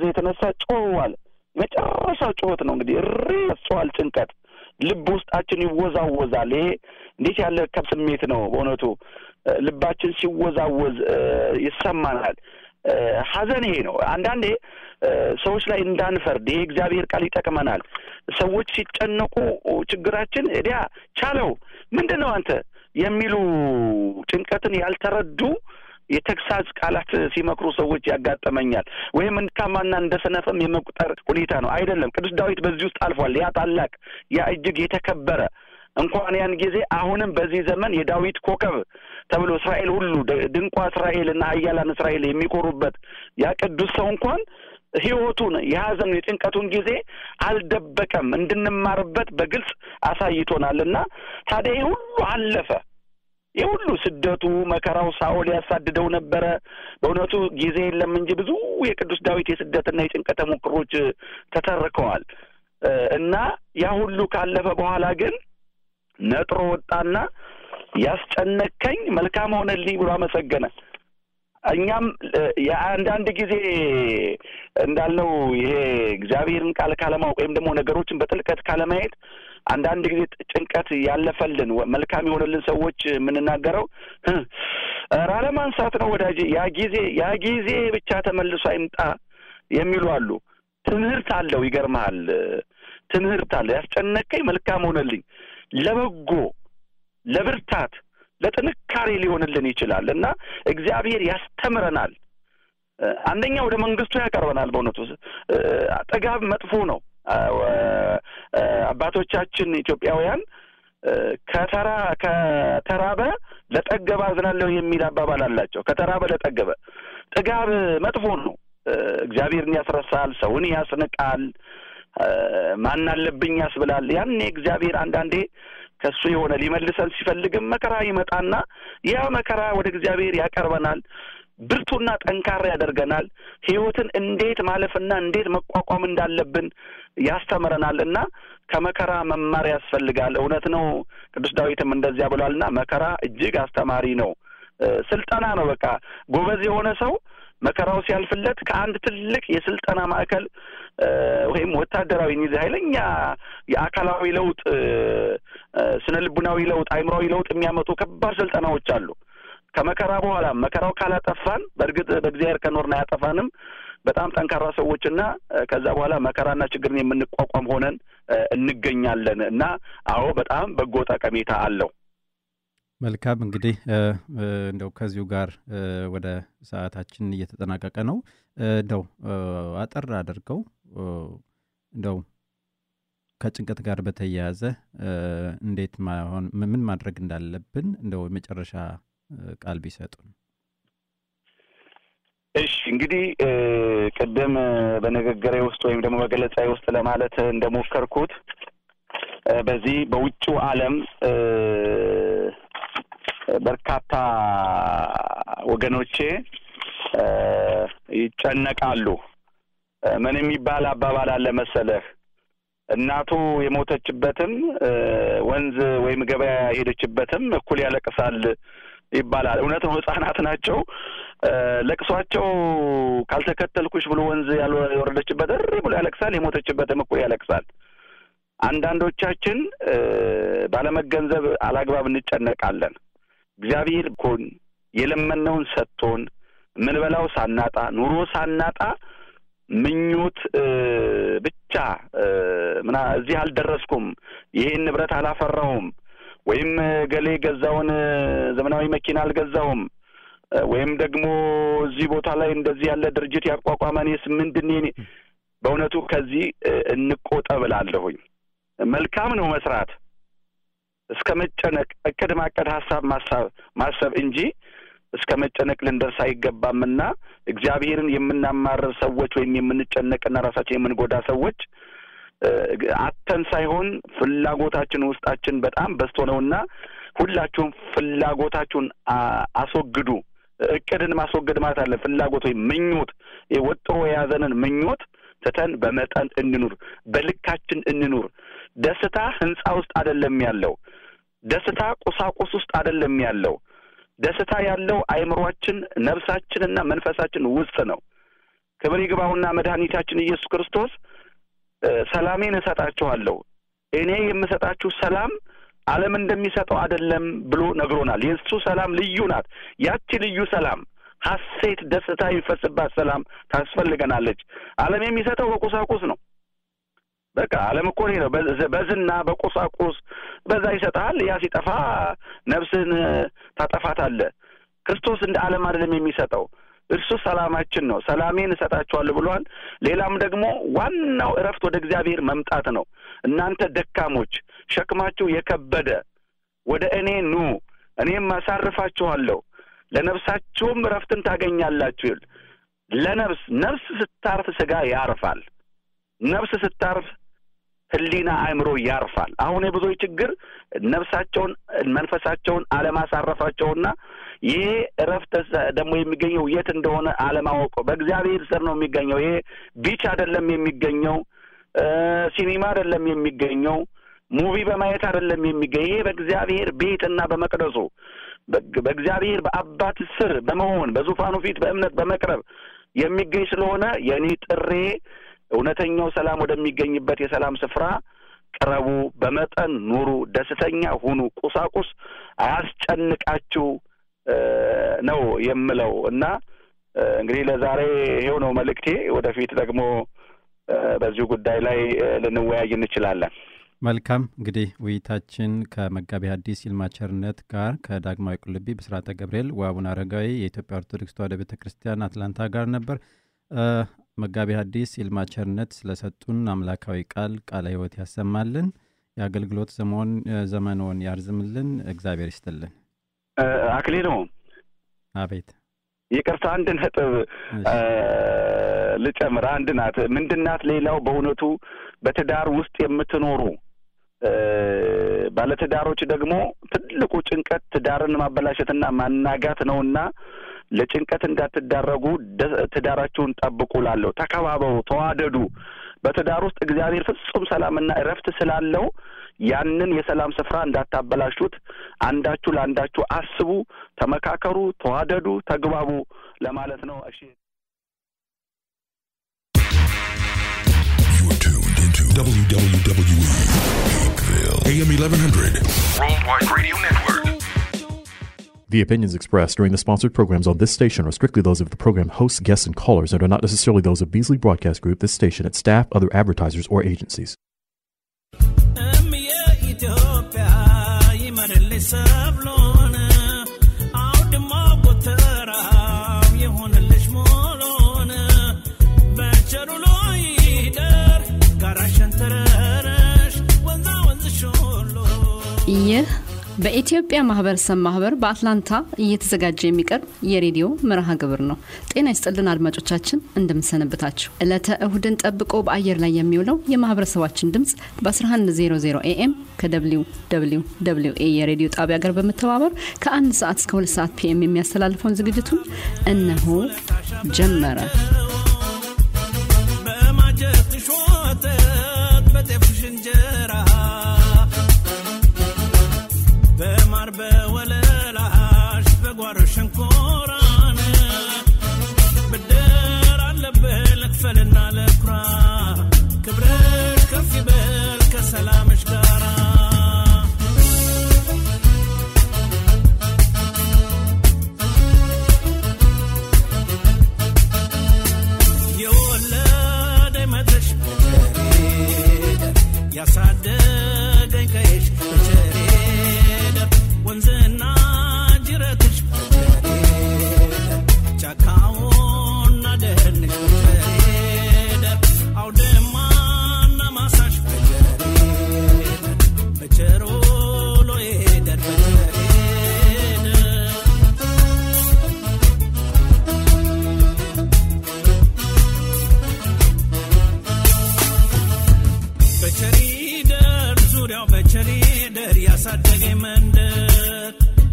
የተነሳ ጮኸዋል። መጨረሻው ጩኸት ነው እንግዲህ እሪ ያስጨዋል። ጭንቀት ልብ ውስጣችን ይወዛወዛል። ይሄ እንዴት ያለ ከብ ስሜት ነው በእውነቱ ልባችን ሲወዛወዝ ይሰማናል። ሐዘን ይሄ ነው። አንዳንዴ ሰዎች ላይ እንዳንፈርድ ይሄ እግዚአብሔር ቃል ይጠቅመናል። ሰዎች ሲጨነቁ ችግራችን እዲያ ቻለው ምንድን ነው አንተ የሚሉ ጭንቀትን ያልተረዱ የተግሳጽ ቃላት ሲመክሩ ሰዎች ያጋጠመኛል። ወይም እንድካማና እንደ ሰነፍም የመቁጠር ሁኔታ ነው። አይደለም። ቅዱስ ዳዊት በዚህ ውስጥ አልፏል። ያ ታላቅ ያ እጅግ የተከበረ እንኳን ያን ጊዜ አሁንም በዚህ ዘመን የዳዊት ኮከብ ተብሎ እስራኤል ሁሉ ድንቋ እስራኤል እና ኃያላን እስራኤል የሚኮሩበት ያ ቅዱስ ሰው እንኳን ሕይወቱን የሐዘኑ የጭንቀቱን ጊዜ አልደበቀም፣ እንድንማርበት በግልጽ አሳይቶናል። እና ታዲያ ይህ ሁሉ አለፈ። ይህ ሁሉ ስደቱ፣ መከራው ሳኦል ያሳድደው ነበረ። በእውነቱ ጊዜ የለም እንጂ ብዙ የቅዱስ ዳዊት የስደትና የጭንቀት ተሞክሮች ተተርከዋል እና ያ ሁሉ ካለፈ በኋላ ግን ነጥሮ ወጣና ያስጨነከኝ መልካም ሆነልኝ ብሎ አመሰገነ። እኛም የአንዳንድ ጊዜ እንዳልነው ይሄ እግዚአብሔርን ቃል ካለማወቅ ወይም ደግሞ ነገሮችን በጥልቀት ካለማየት አንዳንድ ጊዜ ጭንቀት ያለፈልን መልካም የሆነልን ሰዎች የምንናገረው ኧረ አለማንሳት ነው ወዳጄ፣ ያ ጊዜ ያ ጊዜ ብቻ ተመልሶ አይምጣ የሚሉ አሉ። ትምህርት አለው። ይገርመሃል፣ ትምህርት አለው። ያስጨነቀኝ መልካም ሆነልኝ ለበጎ ለብርታት ለጥንካሬ ሊሆንልን ይችላል እና እግዚአብሔር ያስተምረናል። አንደኛ ወደ መንግስቱ ያቀርበናል። በእውነቱ ጥጋብ መጥፎ ነው። አባቶቻችን ኢትዮጵያውያን ከተራ ከተራበ ለጠገበ አዝናለሁ የሚል አባባል አላቸው። ከተራበ ለጠገበ ጥጋብ መጥፎ ነው። እግዚአብሔርን ያስረሳል፣ ሰውን ያስንቃል፣ ማን አለብኝ ያስብላል። ያኔ እግዚአብሔር አንዳንዴ ከሱ የሆነ ሊመልሰን ሲፈልግም መከራ ይመጣና ያ መከራ ወደ እግዚአብሔር ያቀርበናል። ብርቱና ጠንካራ ያደርገናል። ሕይወትን እንዴት ማለፍና እንዴት መቋቋም እንዳለብን ያስተምረናል እና ከመከራ መማር ያስፈልጋል። እውነት ነው። ቅዱስ ዳዊትም እንደዚያ ብሏልና መከራ እጅግ አስተማሪ ነው። ስልጠና ነው። በቃ ጎበዝ የሆነ ሰው መከራው ሲያልፍለት ከአንድ ትልቅ የስልጠና ማዕከል ወይም ወታደራዊ ኒዚ ኃይለኛ የአካላዊ ለውጥ፣ ስነ ልቡናዊ ለውጥ፣ አይምሯዊ ለውጥ የሚያመጡ ከባድ ስልጠናዎች አሉ። ከመከራ በኋላ መከራው ካላጠፋን በእርግጥ በእግዚአብሔር ከኖርን አያጠፋንም። በጣም ጠንካራ ሰዎችና ከዛ በኋላ መከራና ችግርን የምንቋቋም ሆነን እንገኛለን እና አዎ በጣም በጎ ጠቀሜታ አለው። መልካም እንግዲህ እንደው ከዚሁ ጋር ወደ ሰዓታችን እየተጠናቀቀ ነው። እንደው አጠር አድርገው እንደው ከጭንቀት ጋር በተያያዘ እንዴት ማሆን ምን ማድረግ እንዳለብን እንደው የመጨረሻ ቃል ቢሰጡን። እሺ እንግዲህ ቅድም በንግግሬ ውስጥ ወይም ደግሞ በገለጻዬ ውስጥ ለማለት እንደሞከርኩት በዚህ በውጭው ዓለም በርካታ ወገኖቼ ይጨነቃሉ። ምን የሚባል አባባል አለ መሰለህ? እናቱ የሞተችበትም ወንዝ ወይም ገበያ የሄደችበትም እኩል ያለቅሳል ይባላል። እውነት ነው። ሕጻናት ናቸው። ለቅሷቸው ካልተከተልኩሽ ብሎ ወንዝ ያልወረደችበት እሪ ብሎ ያለቅሳል። የሞተችበትም እኩል ያለቅሳል። አንዳንዶቻችን ባለመገንዘብ አላግባብ እንጨነቃለን። እግዚአብሔር እኮን የለመነውን ሰጥቶን ምንበላው ሳናጣ ኑሮ ሳናጣ ምኞት ብቻ ምና እዚህ አልደረስኩም፣ ይሄን ንብረት አላፈራሁም፣ ወይም ገሌ ገዛውን ዘመናዊ መኪና አልገዛሁም፣ ወይም ደግሞ እዚህ ቦታ ላይ እንደዚህ ያለ ድርጅት ያቋቋመ እኔስ ምንድን በእውነቱ ከዚህ እንቆጠብ እላለሁኝ። መልካም ነው መስራት እስከ መጨነቅ እቅድ ማቀድ ሀሳብ ማሳብ ማሰብ እንጂ እስከ መጨነቅ ልንደርስ አይገባምና እግዚአብሔርን የምናማርር ሰዎች ወይም የምንጨነቅና ራሳችን የምንጎዳ ሰዎች አተን ሳይሆን ፍላጎታችን ውስጣችን በጣም በዝቶ ነውና ሁላችሁም ፍላጎታችሁን አስወግዱ። እቅድን ማስወገድ ማለት አለ ፍላጎት ወይም ምኞት ወጥሮ የያዘንን ምኞት ትተን በመጠን እንኑር፣ በልካችን እንኑር። ደስታ ህንጻ ውስጥ አይደለም ያለው። ደስታ ቁሳቁስ ውስጥ አይደለም ያለው። ደስታ ያለው አእምሯችን፣ ነፍሳችንና መንፈሳችን ውስጥ ነው። ክብር ይግባውና መድኃኒታችን ኢየሱስ ክርስቶስ ሰላሜን እሰጣችኋለሁ እኔ የምሰጣችሁ ሰላም ዓለም እንደሚሰጠው አይደለም ብሎ ነግሮናል። የእሱ ሰላም ልዩ ናት። ያቺ ልዩ ሰላም ሐሴት፣ ደስታ የሚፈስባት ሰላም ታስፈልገናለች። ዓለም የሚሰጠው በቁሳቁስ ነው። በቃ ዓለም እኮ ይሄ ነው። በዝና በቁሳቁስ በዛ ይሰጥሃል። ያ ሲጠፋ ነፍስህን ታጠፋታለህ። ክርስቶስ እንደ ዓለም አይደለም የሚሰጠው። እርሱ ሰላማችን ነው። ሰላሜን እሰጣችኋለሁ ብሏል። ሌላም ደግሞ ዋናው እረፍት ወደ እግዚአብሔር መምጣት ነው። እናንተ ደካሞች፣ ሸክማችሁ የከበደ ወደ እኔ ኑ፣ እኔም አሳርፋችኋለሁ፣ ለነፍሳችሁም እረፍትን ታገኛላችሁ። ለነፍስ ነፍስ ስታርፍ ስጋ ያርፋል። ነፍስ ስታርፍ ሕሊና አእምሮ ያርፋል። አሁን የብዙዎች ችግር ነፍሳቸውን መንፈሳቸውን አለማሳረፋቸውና ይሄ እረፍት ደግሞ የሚገኘው የት እንደሆነ አለማወቁ። በእግዚአብሔር ስር ነው የሚገኘው። ይሄ ቢች አይደለም የሚገኘው፣ ሲኒማ አይደለም የሚገኘው፣ ሙቪ በማየት አይደለም የሚገኘው። ይሄ በእግዚአብሔር ቤትና በመቅደሱ በእግዚአብሔር በአባት ስር በመሆን በዙፋኑ ፊት በእምነት በመቅረብ የሚገኝ ስለሆነ የእኔ ጥሬ እውነተኛው ሰላም ወደሚገኝበት የሰላም ስፍራ ቅረቡ፣ በመጠን ኑሩ፣ ደስተኛ ሁኑ፣ ቁሳቁስ አያስጨንቃችሁ ነው የምለው እና እንግዲህ ለዛሬ ይሄው ነው መልእክቴ። ወደፊት ደግሞ በዚሁ ጉዳይ ላይ ልንወያይ እንችላለን። መልካም እንግዲህ ውይይታችን ከመጋቢ ሐዲስ ይልማ ቸርነት ጋር ከዳግማዊ ቁልቢ ብስራተ ገብርኤል ወአቡነ አረጋዊ የኢትዮጵያ ኦርቶዶክስ ተዋሕዶ ቤተ ክርስቲያን አትላንታ ጋር ነበር። መጋቢ ሐዲስ ይልማ ቸርነት ስለሰጡን አምላካዊ ቃል ቃለ ሕይወት ያሰማልን፣ የአገልግሎት ዘመኖን ያርዝምልን፣ እግዚአብሔር ይስጥልን። አክሌ ነው። አቤት ይቅርታ፣ አንድ ነጥብ ልጨምር። አንድ ናት። ምንድናት? ሌላው በእውነቱ በትዳር ውስጥ የምትኖሩ ባለትዳሮች ደግሞ ትልቁ ጭንቀት ትዳርን ማበላሸትና ማናጋት ነውና ለጭንቀት እንዳትዳረጉ ትዳራችሁን ጠብቁ። ላለሁ ተከባበሩ፣ ተዋደዱ። በትዳር ውስጥ እግዚአብሔር ፍጹም ሰላምና እረፍት ስላለው ያንን የሰላም ስፍራ እንዳታበላሹት። አንዳችሁ ለአንዳችሁ አስቡ፣ ተመካከሩ፣ ተዋደዱ፣ ተግባቡ ለማለት ነው። እሺ። WWWE AM 1100 Worldwide Radio Network. The opinions expressed during the sponsored programs on this station are strictly those of the program hosts, guests, and callers and are not necessarily those of Beasley Broadcast Group, this station, its staff, other advertisers, or agencies. ይህ በኢትዮጵያ ማህበረሰብ ማህበር በአትላንታ እየተዘጋጀ የሚቀርብ የሬዲዮ መርሃ ግብር ነው። ጤና ይስጥልን አድማጮቻችን፣ እንደምንሰነብታችሁ። ዕለተ እሁድን ጠብቆ በአየር ላይ የሚውለው የማህበረሰባችን ድምፅ በ1100 ኤኤም ከደብሊው ደብሊው ደብሊው ኤ የሬዲዮ ጣቢያ ጋር በመተባበር ከአንድ ሰዓት እስከ ሁለት ሰዓት ፒኤም የሚያስተላልፈውን ዝግጅቱን እነሆ ጀመረ። በማጀትሽ ወተት በጤፍሽ እንጀራ በማር በወለላሽ በጓሮ ሸንኮራን ብድር አለብህ ልክፈልና ለኩራ ክብርሽ ከፍ ይበል ከሰላምሽ ጋራ የወለደኝ መድረሽ በቸሬደር ያሳደገኝ ቀይሽ በቸሬደር ወንዝና ጅረትሽ በቸሬደር ጫካውና ደህንሽ በቸሬደር አውድማና ማሳሽ በቸሬደር በቸሮሎ ሄደር በቸሬደር በቸሪደር ዙሪያው በቸሪደር ያሳደገኝ መንደር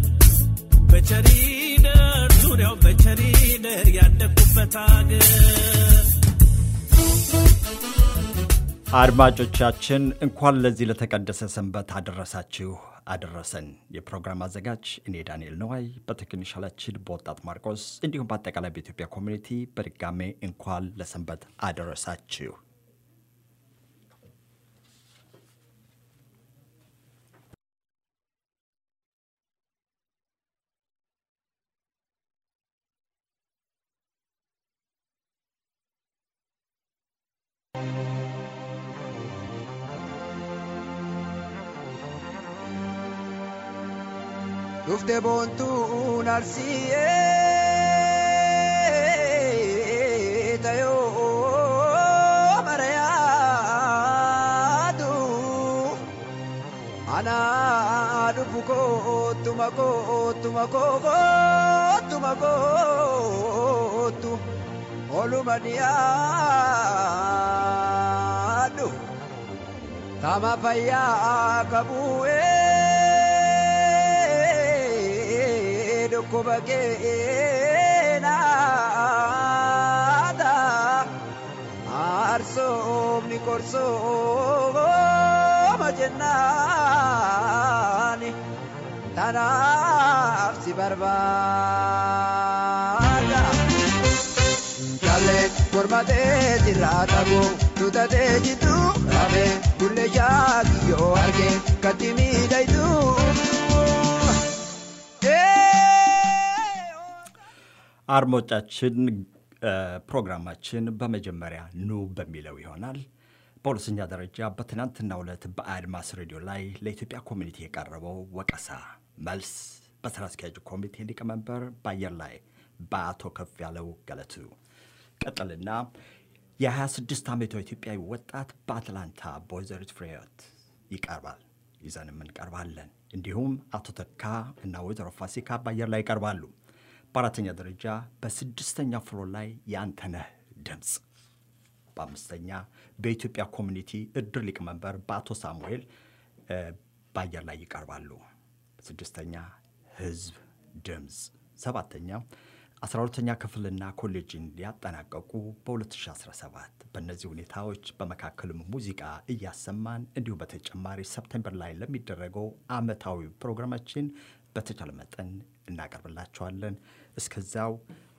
በቸሪደር ዙሪያው በቸሪደር ያደግኩበት አገር አድማጮቻችን እንኳን ለዚህ ለተቀደሰ ሰንበት አደረሳችሁ አደረሰን። የፕሮግራም አዘጋጅ እኔ ዳንኤል ነዋይ፣ በቴክኒሻላችን በወጣት ማርቆስ እንዲሁም በአጠቃላይ በኢትዮጵያ ኮሚኒቲ በድጋሜ እንኳን ለሰንበት አደረሳችሁ። Dhufte boontuun arsiyee tayoo marayaatu anaa dhufu koottuma koottuma koottuma koottu oluma dhiyaadhu tama fayyaa qabu'ee. dhukkuba keenaata aarsoomni korsooma jennaani tanaaf si barbaada. Jallee mormatee jirraa dhaboo tutatee jitu dhabee bullee shaakiyyoo argee katti miidhaytu. አድማጮቻችን ፕሮግራማችን በመጀመሪያ ኑ በሚለው ይሆናል። በሁለተኛ ደረጃ በትናንትናው ዕለት በአድማስ ሬዲዮ ላይ ለኢትዮጵያ ኮሚኒቲ የቀረበው ወቀሳ መልስ በስራ አስኪያጅ ኮሚቴ ሊቀመንበር በአየር ላይ በአቶ ከፍ ያለው ገለቱ ቀጥልና የ26 ዓመቷ ኢትዮጵያዊ ወጣት በአትላንታ በወይዘሪት ፍሬህይወት ይቀርባል። ይዘንም እንቀርባለን። እንዲሁም አቶ ተካ እና ወይዘሮ ፋሲካ በአየር ላይ ይቀርባሉ። በአራተኛ ደረጃ በስድስተኛ ፍሎር ላይ የአንተነህ ድምፅ፣ በአምስተኛ በኢትዮጵያ ኮሚኒቲ እድር ሊቀመንበር በአቶ ሳሙኤል በአየር ላይ ይቀርባሉ። ስድስተኛ ህዝብ ድምፅ፣ ሰባተኛ አስራ ሁለተኛ ክፍልና ኮሌጅን ሊያጠናቀቁ በ2017 በእነዚህ ሁኔታዎች በመካከልም ሙዚቃ እያሰማን እንዲሁም በተጨማሪ ሰፕቴምበር ላይ ለሚደረገው አመታዊ ፕሮግራማችን በተቻለ መጠን እናቀርብላቸዋለን። እስከዛው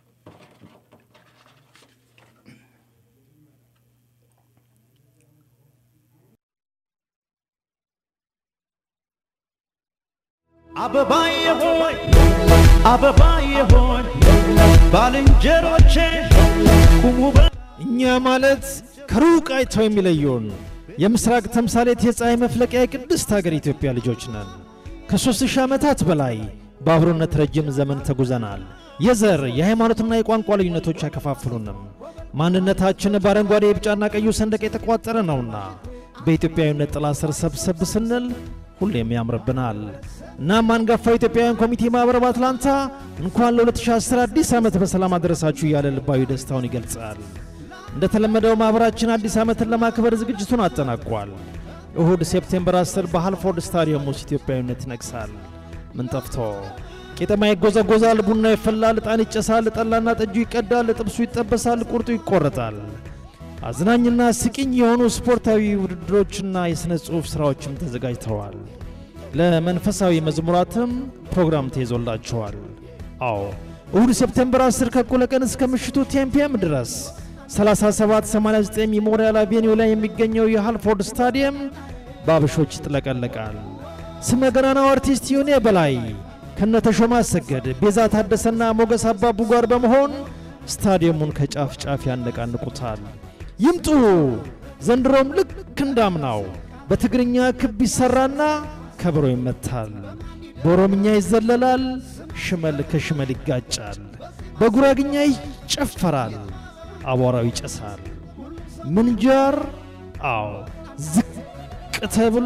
አበባዬ ሆይ አበባዬ ሆይ ባልንጀሮቼ ቁሙ በ እኛ ማለት ከሩቅ አይተው የሚለዩን የምስራቅ ተምሳሌት የፀሐይ መፍለቂያ የቅድስት ሀገር ኢትዮጵያ ልጆች ነን። ከሦስት ሺህ ዓመታት በላይ በአብሮነት ረጅም ዘመን ተጉዘናል። የዘር የሃይማኖትና የቋንቋ ልዩነቶች አይከፋፍሉንም። ማንነታችን በአረንጓዴ የቢጫና ቀዩ ሰንደቅ የተቋጠረ ነውና በኢትዮጵያዊነት ጥላ ስር ሰብሰብ ስንል ሁሌም ያምርብናል። እናም አንጋፋው ኢትዮጵያውያን ኮሚቴ ማኅበር በአትላንታ እንኳን ለ2010 አዲስ ዓመት በሰላም አደረሳችሁ እያለ ልባዊ ደስታውን ይገልጻል። እንደተለመደው ማኅበራችን አዲስ ዓመትን ለማክበር ዝግጅቱን አጠናቋል። እሁድ ሴፕቴምበር 10 በሃልፎርድ ስታዲየም ውስጥ ኢትዮጵያዊነት ይነግሳል። ምን ጠፍቶ ቄጠማ ይጎዘጎዛል፣ ቡና ይፈላል፣ ዕጣን ይጨሳል፣ ጠላና ጠጁ ይቀዳል፣ ጥብሱ ይጠበሳል፣ ቁርጡ ይቆረጣል። አዝናኝና ስቂኝ የሆኑ ስፖርታዊ ውድድሮችና የሥነ ጽሑፍ ሥራዎችም ተዘጋጅተዋል። ለመንፈሳዊ መዝሙራትም ፕሮግራም ተይዞላቸዋል። አዎ እሁድ ሴፕቴምበር 10 ከእኩለ ቀን እስከ ምሽቱ ቴምፒየም ድረስ 3789 ሜሞሪያል አቬኒው ላይ የሚገኘው የሃልፎርድ ስታዲየም በአበሾች ይጥለቀለቃል። ስመ ገናናው አርቲስት ዮኔ በላይ ከነተሾመ አሰገድ፣ ቤዛ ታደሰና ሞገስ አባቡ ጋር በመሆን ስታዲየሙን ከጫፍ ጫፍ ያነቃንቁታል። ይምጡ! ዘንድሮም ልክ እንዳምናው በትግርኛ ክብ ይሠራና ከበሮ ይመታል፣ በኦሮምኛ ይዘለላል፣ ሽመል ከሽመል ይጋጫል፣ በጉራግኛ ይጨፈራል፣ አቧራው ይጨሳል። ምንጃር አዎ ዝቅ ተብሎ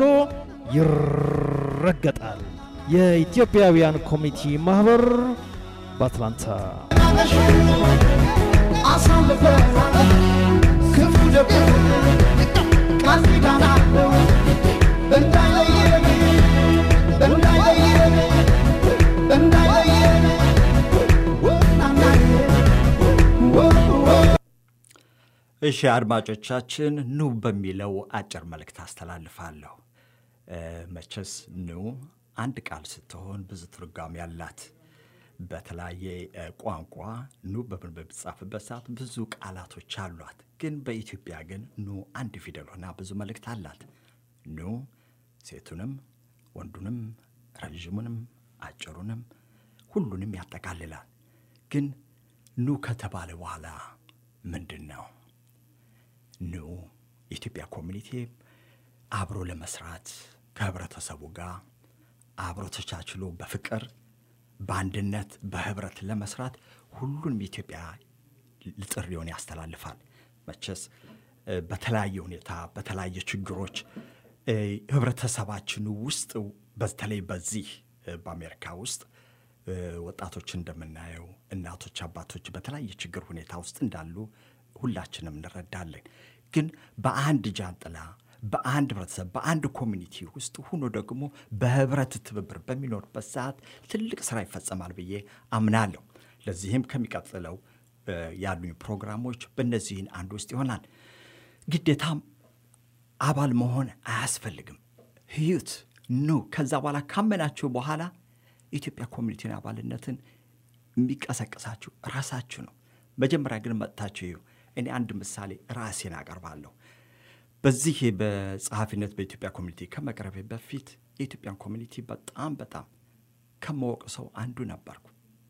ይረገጣል። የኢትዮጵያውያን ኮሚኒቲ ማኅበር በአትላንታ እሺ አድማጮቻችን ኑ በሚለው አጭር መልእክት አስተላልፋለሁ። መቼስ ኑ አንድ ቃል ስትሆን ብዙ ትርጓሜ ያላት በተለያየ እ፣ ቋንቋ ኑ በምን በሚጻፍበት ሰዓት ብዙ ቃላቶች አሏት። ግን በኢትዮጵያ ግን ኑ አንድ ፊደል ሆና ብዙ መልእክት አላት። ኑ ሴቱንም ወንዱንም ረዥሙንም አጭሩንም ሁሉንም ያጠቃልላል። ግን ኑ ከተባለ በኋላ ምንድን ነው? ኑ የኢትዮጵያ ኮሚኒቲ አብሮ ለመስራት ከህብረተሰቡ ጋር አብሮ ተቻችሎ በፍቅር በአንድነት በህብረት ለመስራት ሁሉንም የኢትዮጵያ ጥሪውን ያስተላልፋል። መቼስ እ፣ በተለያየ ሁኔታ በተለያየ ችግሮች እ፣ ህብረተሰባችን ውስጥ በተለይ በዚህ እ፣ በአሜሪካ ውስጥ እ፣ ወጣቶች እንደምናየው እናቶች፣ አባቶች በተለያየ ችግር ሁኔታ ውስጥ እንዳሉ ሁላችንም እንረዳለን። ግን በአንድ ጃንጥላ በአንድ ህብረተሰብ በአንድ ኮሚኒቲ ውስጥ ሆኖ ደግሞ በህብረት ትብብር በሚኖርበት ሰዓት ትልቅ ስራ ይፈጸማል ብዬ አምናለሁ። ለዚህም ከሚቀጥለው እ፣ ያሉኝ ፕሮግራሞች በእነዚህን አንድ ውስጥ ይሆናል። ግዴታም አባል መሆን አያስፈልግም። ህዩት ኑ። ከዛ በኋላ ካመናችሁ በኋላ የኢትዮጵያ ኮሚኒቲን አባልነትን የሚቀሰቅሳችሁ ራሳችሁ ነው። መጀመሪያ ግን መጥታችሁ ይሁ እኔ አንድ ምሳሌ ራሴን አቀርባለሁ። በዚህ በጸሐፊነት በኢትዮጵያ ኮሚኒቲ ከመቅረቤ በፊት የኢትዮጵያን ኮሚኒቲ በጣም በጣም ከማወቅ ሰው አንዱ ነበርኩ።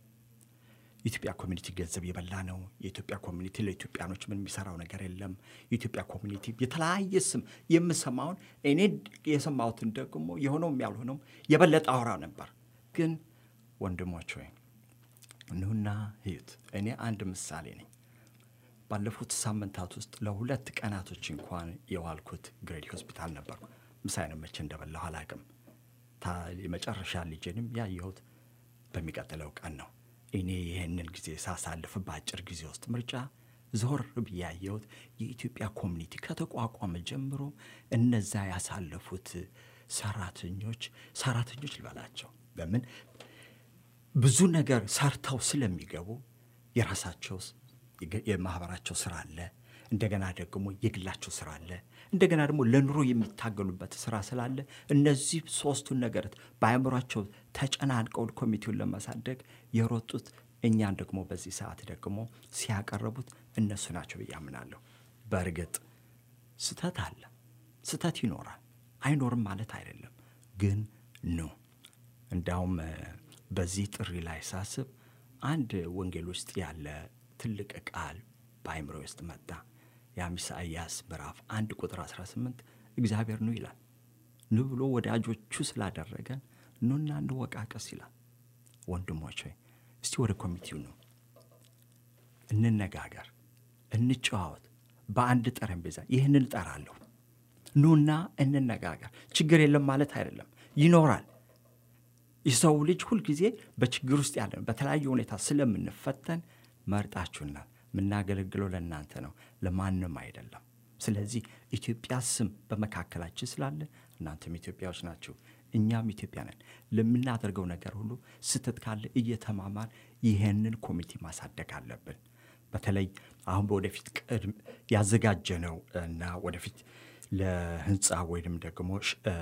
የኢትዮጵያ ኮሚኒቲ ገንዘብ የበላ ነው። የኢትዮጵያ ኮሚኒቲ ለኢትዮጵያኖች ምን የሚሰራው ነገር የለም። የኢትዮጵያ ኮሚኒቲ የተለያየ ስም የምሰማውን እኔ የሰማሁትን ደግሞ የሆነውም ያልሆነውም የበለጠ አውራ ነበር። ግን ወንድሞች ወይ ኑና ህዩት። እኔ አንድ ምሳሌ ነኝ። ባለፉት ሳምንታት ውስጥ ለሁለት ቀናቶች እንኳን የዋልኩት ግሬዲ ሆስፒታል ነበርኩ። ምሳዬንም መቼ እንደበላሁ አላውቅም። ታ- የመጨረሻ ልጄንም ያየሁት በሚቀጥለው ቀን ነው። እኔ ይህንን ጊዜ ሳሳልፍ በአጭር ጊዜ ውስጥ ምርጫ ዞር ብዬ ያየሁት የኢትዮጵያ ኮሚኒቲ ከተቋቋመ ጀምሮ እነዛ ያሳለፉት ሰራተኞች ሰራተኞች ልበላቸው በምን ብዙ ነገር ሰርተው ስለሚገቡ የራሳቸው የግ- የማህበራቸው ስራ አለ። እንደገና ደግሞ የግላቸው ስራ አለ። እንደገና ደግሞ ለኑሮ የሚታገሉበት ስራ ስላለ እነዚህ ሶስቱን ነገር በአእምሯቸው ተጨናንቀው ኮሚቴውን ለማሳደግ የሮጡት እኛን ደግሞ በዚህ ሰዓት ደግሞ ሲያቀረቡት እነሱ ናቸው ብዬ አምናለሁ። በእርግጥ ስተት አለ፣ ስተት ይኖራል። አይኖርም ማለት አይደለም። ግን ኑ እንዳውም እ፣ በዚህ ጥሪ ላይ ሳስብ አንድ ወንጌል ውስጥ ያለ ትልቅ ቃል በአይምሮ ውስጥ መጣ። ያም ኢሳይያስ ምዕራፍ አንድ ቁጥር 18 እግዚአብሔር ኑ ይላል። ኑ ብሎ ወዳጆቹ ስላደረገን ኑና እንወቃቀስ ይላል። ወንድሞች ሆይ እስቲ ወደ ኮሚቴው ነው እንነጋገር፣ እንጨዋወት። በአንድ ጠረጴዛ ይህንን እጠራለሁ። ኑና እንነጋገር። ችግር የለም ማለት አይደለም፣ ይኖራል። የሰው ልጅ ሁልጊዜ በችግር ውስጥ ያለን በተለያየ ሁኔታ ስለምንፈተን መርጣችሁናል። የምናገለግለው ለእናንተ ነው፣ ለማንም አይደለም። ስለዚህ ኢትዮጵያ ስም በመካከላችን ስላለ እናንተም ኢትዮጵያዎች ናችሁ፣ እኛም ኢትዮጵያ ነን። ለምናደርገው ነገር ሁሉ ስህተት ካለ እየተማማር ይህንን ኮሚቴ ማሳደግ አለብን። በተለይ አሁን በወደፊት ቅድም ያዘጋጀነው እና ወደፊት ለህንፃ ወይም ደግሞ ሽ- እ፣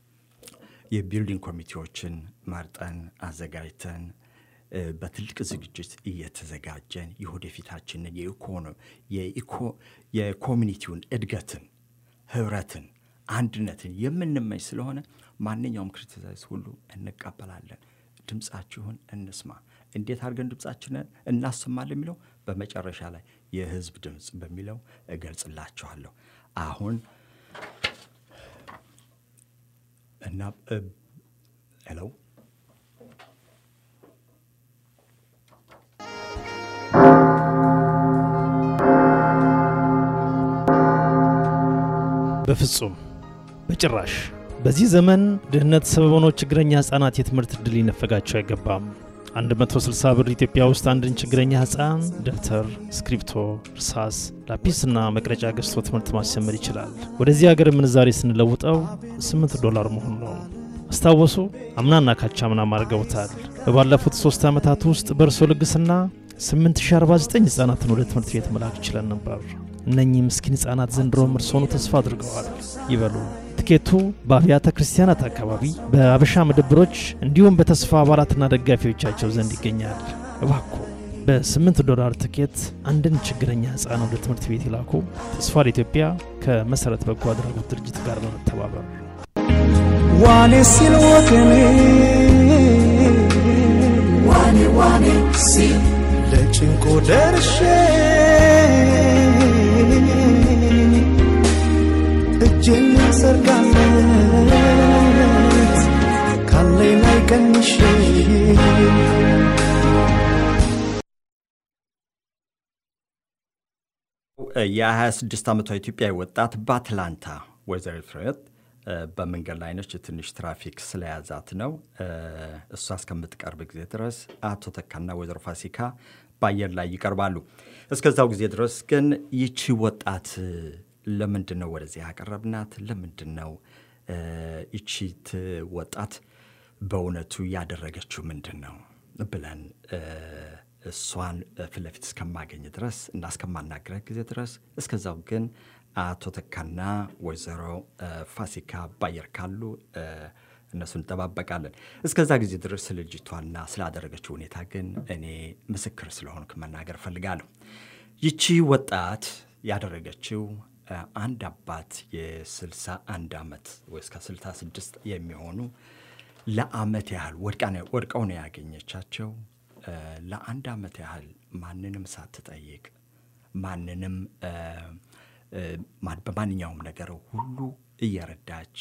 የቢልዲንግ ኮሚቴዎችን መርጠን አዘጋጅተን እ፣ በትልቅ ዝግጅት እየተዘጋጀን የወደፊታችንን የኢኮኖ- የኢኮ- የኮሚኒቲውን እድገትን፣ ህብረትን፣ አንድነትን የምንመኝ ስለሆነ ማንኛውም ክሪቲሳይዝ ሁሉ እንቀበላለን። ድምፃችሁን እንስማ። እንዴት አድርገን ድምፃችንን እናሰማለን የሚለው በመጨረሻ ላይ የህዝብ ድምፅ በሚለው እገልጽላችኋለሁ። አሁን እና ሄሎ በፍጹም በጭራሽ። በዚህ ዘመን ድህነት ሰበብ ሆኖ ችግረኛ ህጻናት የትምህርት ዕድል ሊነፈጋቸው አይገባም። 160 ብር ኢትዮጵያ ውስጥ አንድን ችግረኛ ህፃን ደብተር፣ እስክሪፕቶ፣ እርሳስ፣ ላፒስና መቅረጫ ገዝቶ ትምህርት ማስጀመር ይችላል። ወደዚህ ሀገር ምንዛሬ ስንለውጠው 8 ዶላር መሆኑ ነው። አስታወሱ? አምናና ካቻምናም አድርገውታል። በባለፉት ሶስት ዓመታት ውስጥ በእርሶ ልግስና 8049 ህጻናትን ወደ ትምህርት ቤት መላክ ችለን ነበር። እነኚህ ምስኪን ህጻናት ዘንድሮም እርስዎኑ ተስፋ አድርገዋል። ይበሉ ትኬቱ በአብያተ ክርስቲያናት አካባቢ በአበሻ መደብሮች እንዲሁም በተስፋ አባላትና ደጋፊዎቻቸው ዘንድ ይገኛል። እባክዎ በ8 ዶላር ትኬት አንድን ችግረኛ ሕፃን ወደ ትምህርት ቤት ይላኩ። ተስፋ ለኢትዮጵያ ከመሠረት በጎ አድራጎት ድርጅት ጋር በመተባበር ዋኔ ሲል ወገኔ ዋኔ ዋኔ ሲል ለጭንቆ ደርሼ እጄን ዘርጋለት ካለኝ ላይ ቀንሼ የ26 ዓመቷ ኢትዮጵያዊ ወጣት በአትላንታ ወይዘሪት ፍሬህይወት በመንገድ ላይ ነች። ትንሽ ትራፊክ ስለያዛት ነው። እሷ እስከምትቀርብ ጊዜ ድረስ አቶ ተካና ወይዘሮ ፋሲካ በአየር ላይ ይቀርባሉ። እስከዛው ጊዜ ድረስ ግን ይቺ ወጣት ለምንድን ነው ወደዚህ ያቀረብናት? ለምንድን ነው ይቺት ወጣት በእውነቱ ያደረገችው ምንድን ነው ብለን እሷን ፊት ለፊት እስከማገኝ ድረስ እና እስከማናገረ ጊዜ ድረስ እስከዛው ግን አቶ ተካና ወይዘሮ ፋሲካ ባየር ካሉ እነሱን እንጠባበቃለን። እስከዛ ጊዜ ድረስ ስለ ልጅቷና ስላደረገችው ሁኔታ ግን እኔ ምስክር ስለሆንኩ መናገር እፈልጋለሁ። ይቺ ወጣት ያደረገችው አንድ አባት የ61 ዓመት ወይ እስከ 66 የሚሆኑ ለአመት ያህል ወድቀው ነው ያገኘቻቸው። ለአንድ ዓመት ያህል ማንንም ሳትጠይቅ ማንንም በማንኛውም ነገር ሁሉ እየረዳች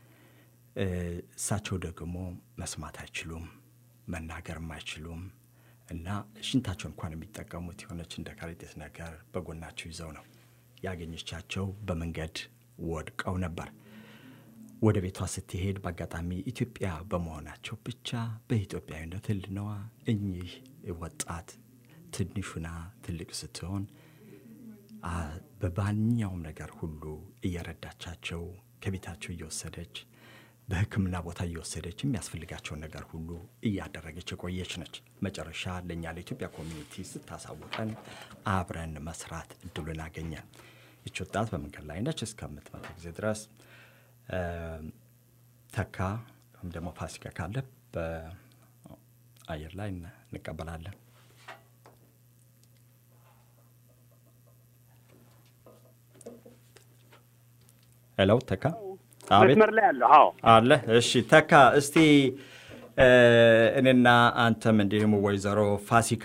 እሳቸው ደግሞ መስማት አይችሉም፣ መናገርም አይችሉም እና ሽንታቸው እንኳን የሚጠቀሙት የሆነች እንደ ከረጢት ነገር በጎናቸው ይዘው ነው ያገኘቻቸው። በመንገድ ወድቀው ነበር። ወደ ቤቷ ስትሄድ በአጋጣሚ ኢትዮጵያ በመሆናቸው ብቻ በኢትዮጵያዊነት ሕልናዋ እኚህ ወጣት ትንሹና ትልቅ ስትሆን በማንኛውም ነገር ሁሉ እየረዳቻቸው ከቤታቸው እየወሰደች በሕክምና ቦታ እየወሰደች የሚያስፈልጋቸውን ነገር ሁሉ እያደረገች የቆየች ነች። መጨረሻ ለእኛ ለኢትዮጵያ ኮሚኒቲ ስታሳውቀን አብረን መስራት እድሉን አገኘን። ይች ወጣት በመንገድ ላይ ነች እስከምትመጣ ጊዜ ድረስ ተካ ወይም ደግሞ ፋሲካ ካለ በአየር ላይ እንቀበላለን። ሄሎ ተካ፣ መስመር ላይ አለሁ። አዎ አለ። እሺ ተካ፣ እስቲ እኔና አንተም እንዲሁም ወይዘሮ ፋሲካ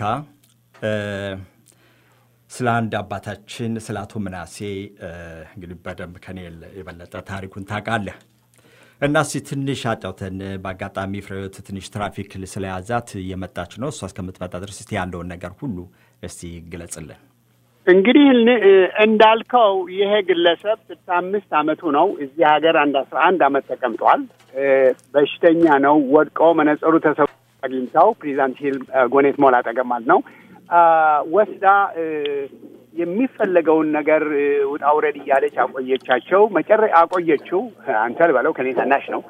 ስለ አንድ አባታችን ስለ አቶ ምናሴ እንግዲህ በደንብ ከኔ የበለጠ ታሪኩን ታውቃለህ እና እስቲ ትንሽ አጫውተን። በአጋጣሚ ፍሬህይወት ትንሽ ትራፊክ ስለያዛት እየመጣች ነው። እሷ እስከምትመጣ ድረስ እስቲ ያለውን ነገር ሁሉ እስቲ ግለጽልን። እንግዲህ እንዳልከው ይሄ ግለሰብ ስልሳ አምስት አመቱ ነው። እዚህ ሀገር አንድ አስራ አንድ አመት ተቀምጧል። በሽተኛ ነው። ወድቆ መነጸሩ ተሰብ አግኝታው ፕሬዚዳንት ሂል ጎኔት ሞል አጠገብ ማለት ነው ወስዳ የሚፈለገውን ነገር ውጣ ውረድ እያለች አቆየቻቸው። መጨረ አቆየችው። አንተ ልበለው ከኔ ታናሽ ነው።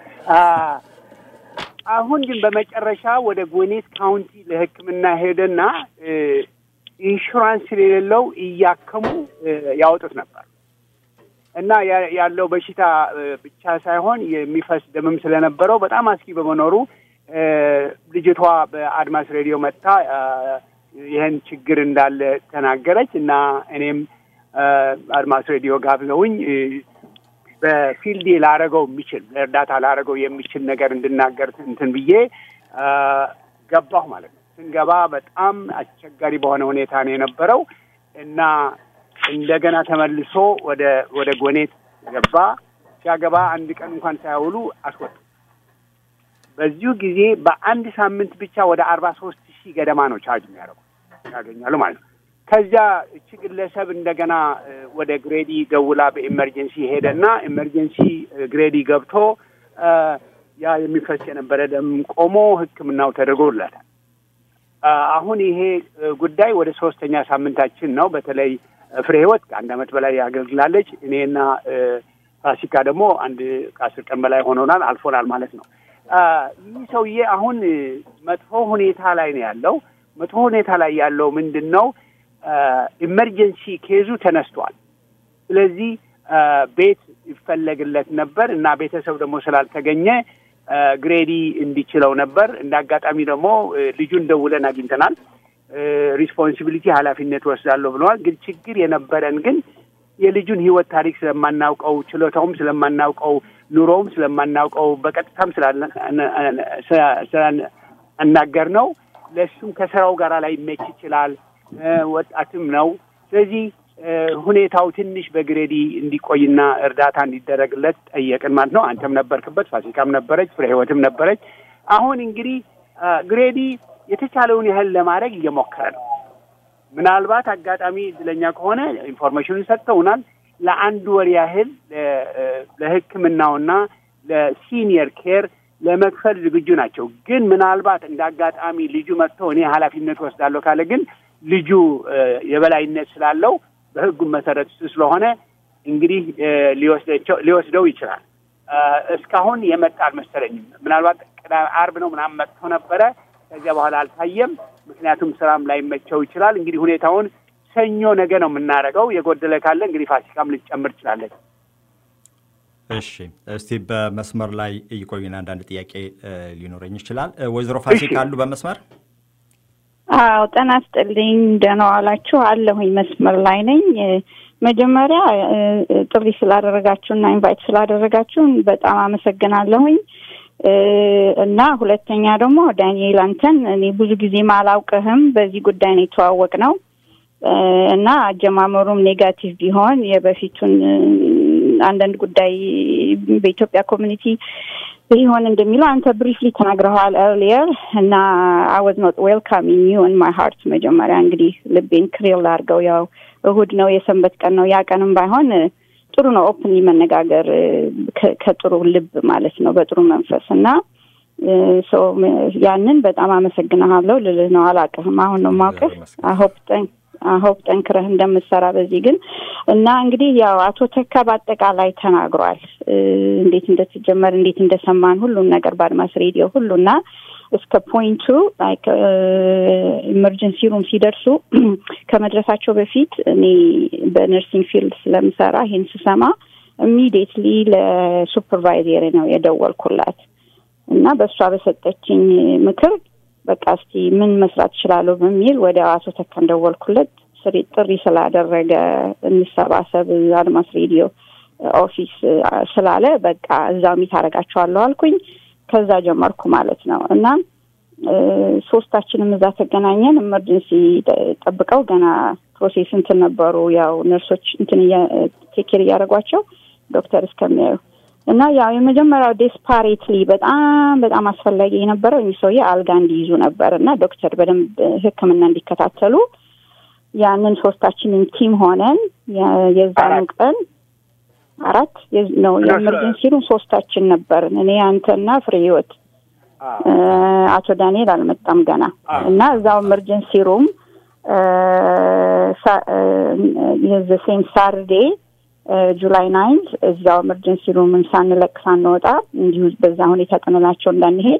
አሁን ግን በመጨረሻ ወደ ጎኔት ካውንቲ ለሕክምና ሄደና ኢንሹራንስ ስለሌለው እያከሙ ያወጡት ነበር እና ያለው በሽታ ብቻ ሳይሆን የሚፈስ ደምም ስለነበረው በጣም አስጊ በመኖሩ ልጅቷ በአድማስ ሬዲዮ መጥታ ይህን ችግር እንዳለ ተናገረች እና እኔም አድማስ ሬዲዮ ጋብዘውኝ በፊልዴ ላረገው የሚችል እርዳታ ላረገው የሚችል ነገር እንድናገር እንትን ብዬ ገባሁ ማለት ነው። ስንገባ በጣም አስቸጋሪ በሆነ ሁኔታ ነው የነበረው እና እንደገና ተመልሶ ወደ ወደ ጎኔት ገባ። ሲያገባ አንድ ቀን እንኳን ሳያውሉ አስወጡ። በዚሁ ጊዜ በአንድ ሳምንት ብቻ ወደ አርባ ሶስት ሺህ ገደማ ነው ቻርጅ የሚያደርጉ ያገኛሉ ማለት ነው። ከዚያ እቺ ግለሰብ እንደገና ወደ ግሬዲ ደውላ በኢመርጀንሲ ሄደና ኢመርጀንሲ ግሬዲ ገብቶ ያ የሚፈስ የነበረ ደም ቆሞ ሕክምናው ተደርጎላታል። አሁን ይሄ ጉዳይ ወደ ሶስተኛ ሳምንታችን ነው። በተለይ ፍሬ ህይወት ከአንድ ዓመት በላይ ያገልግላለች። እኔና ፋሲካ ደግሞ አንድ ከአስር ቀን በላይ ሆኖናል አልፎናል ማለት ነው። ይህ ሰውዬ አሁን መጥፎ ሁኔታ ላይ ነው ያለው። መጥፎ ሁኔታ ላይ ያለው ምንድን ነው? ኢመርጀንሲ ኬዙ ተነስቷል። ስለዚህ ቤት ይፈለግለት ነበር እና ቤተሰብ ደግሞ ስላልተገኘ ግሬዲ እንዲችለው ነበር። እንደ አጋጣሚ ደግሞ ልጁን ደውለን አግኝተናል። ሪስፖንሲቢሊቲ ኃላፊነት ወስዳለሁ ብለዋል። ግን ችግር የነበረን ግን የልጁን ህይወት ታሪክ ስለማናውቀው፣ ችሎታውም ስለማናውቀው፣ ኑሮውም ስለማናውቀው በቀጥታም ስላናገር ነው ለእሱም ከስራው ጋር ላይ መች ይችላል። ወጣትም ነው። ስለዚህ ሁኔታው ትንሽ በግሬዲ እንዲቆይና እርዳታ እንዲደረግለት ጠየቅን ማለት ነው። አንተም ነበርክበት፣ ፋሲካም ነበረች፣ ፍሬ ህይወትም ነበረች። አሁን እንግዲህ ግሬዲ የተቻለውን ያህል ለማድረግ እየሞከረ ነው። ምናልባት አጋጣሚ እድለኛ ከሆነ ኢንፎርሜሽኑን ሰጥተውናል። ለአንድ ወር ያህል ለሕክምናውና ለሲኒየር ኬር ለመክፈል ዝግጁ ናቸው። ግን ምናልባት እንደ አጋጣሚ ልጁ መጥቶ እኔ ኃላፊነት ወስዳለሁ ካለ ግን ልጁ የበላይነት ስላለው በህጉም መሰረት እሱ ስለሆነ እንግዲህ ሊወስደው ይችላል። እስካሁን የመጣ አልመሰለኝም። ምናልባት አርብ ነው ምናምን መጥቶ ነበረ። ከዚያ በኋላ አልታየም። ምክንያቱም ስራም ላይመቸው ይችላል። እንግዲህ ሁኔታውን ሰኞ ነገ ነው የምናደርገው። የጎደለ ካለ እንግዲህ ፋሲካም ልትጨምር ትችላለች። እሺ፣ እስቲ በመስመር ላይ እይቆዩን። አንዳንድ ጥያቄ ሊኖረኝ ይችላል። ወይዘሮ ፋሲካ አሉ በመስመር? አዎ፣ ጤና ይስጥልኝ። ደህና ዋላችሁ? አለሁኝ፣ መስመር ላይ ነኝ። መጀመሪያ ጥሪ ስላደረጋችሁና ኢንቫይት ስላደረጋችሁን በጣም አመሰግናለሁኝ። እና ሁለተኛ ደግሞ ዳንኤል አንተን እኔ ብዙ ጊዜ አላውቅህም፣ በዚህ ጉዳይ ነው የተዋወቅ ነው እና አጀማመሩም ኔጋቲቭ ቢሆን የበፊቱን አንዳንድ ጉዳይ በኢትዮጵያ ኮሚኒቲ ቢሆን እንደሚለው አንተ ብሪፍሊ ተናግረዋል ኤርሊየር እና አይ ዋዝ ኖት ዌልካሚንግ ዩ ኢን ማይ ሃርት። መጀመሪያ እንግዲህ ልቤን ክሪል አድርገው ያው እሁድ ነው የሰንበት ቀን ነው። ያ ቀንም ባይሆን ጥሩ ነው ኦፕንሊ መነጋገር ከጥሩ ልብ ማለት ነው በጥሩ መንፈስ እና ያንን በጣም አመሰግናለሁ ልልህ ነው። አላውቅህም፣ አሁን ነው የማውቅህ። ሆፕ ጠንክረህ እንደምትሰራ በዚህ ግን እና እንግዲህ ያው አቶ ተካ በአጠቃላይ ተናግሯል። እንዴት እንደተጀመረ እንዴት እንደሰማን ሁሉን ነገር በአድማስ ሬዲዮ ሁሉ እና እስከ ፖይንቱ ኢመርጀንሲ ሩም ሲደርሱ ከመድረሳቸው በፊት እኔ በነርሲንግ ፊልድ ስለምሰራ ይሄን ስሰማ ኢሚዲየትሊ ለሱፐርቫይዘር ነው የደወልኩላት እና በእሷ በሰጠችኝ ምክር በቃ እስቲ ምን መስራት እችላለሁ በሚል ወደ አቶ ተካን ደወልኩለት። ጥሪ ስላደረገ እንሰባሰብ አድማስ ሬዲዮ ኦፊስ ስላለ በቃ እዛው ሚት አደርጋቸዋለሁ አልኩኝ። ከዛ ጀመርኩ ማለት ነው እና ሶስታችንም እዛ ተገናኘን። ኤመርጀንሲ ጠብቀው ገና ፕሮሴስ እንትን ነበሩ ያው ነርሶች እንትን ቴኬር እያደረጓቸው ዶክተር እስከሚያዩ እና ያው የመጀመሪያው ዴስፓሬትሊ በጣም በጣም አስፈላጊ የነበረው እኚህ ሰውዬ አልጋ እንዲይዙ ነበር እና ዶክተር በደንብ ሕክምና እንዲከታተሉ ያንን ሶስታችንን ቲም ሆነን የዛኑ ቀን አራት ነው የኤመርጀንሲ ሩም ሶስታችን ነበርን። እኔ አንተና ፍሬ ህይወት፣ አቶ ዳንኤል አልመጣም ገና እና እዛው ኤመርጀንሲ ሩም የዘሴም ሳርዴ ጁላይ ናይንት እዛው ኤመርጀንሲ ሩምን ሳንለቅ ሳንወጣ እንዲሁ በዛ ሁኔታ ጥንላቸው እንዳንሄድ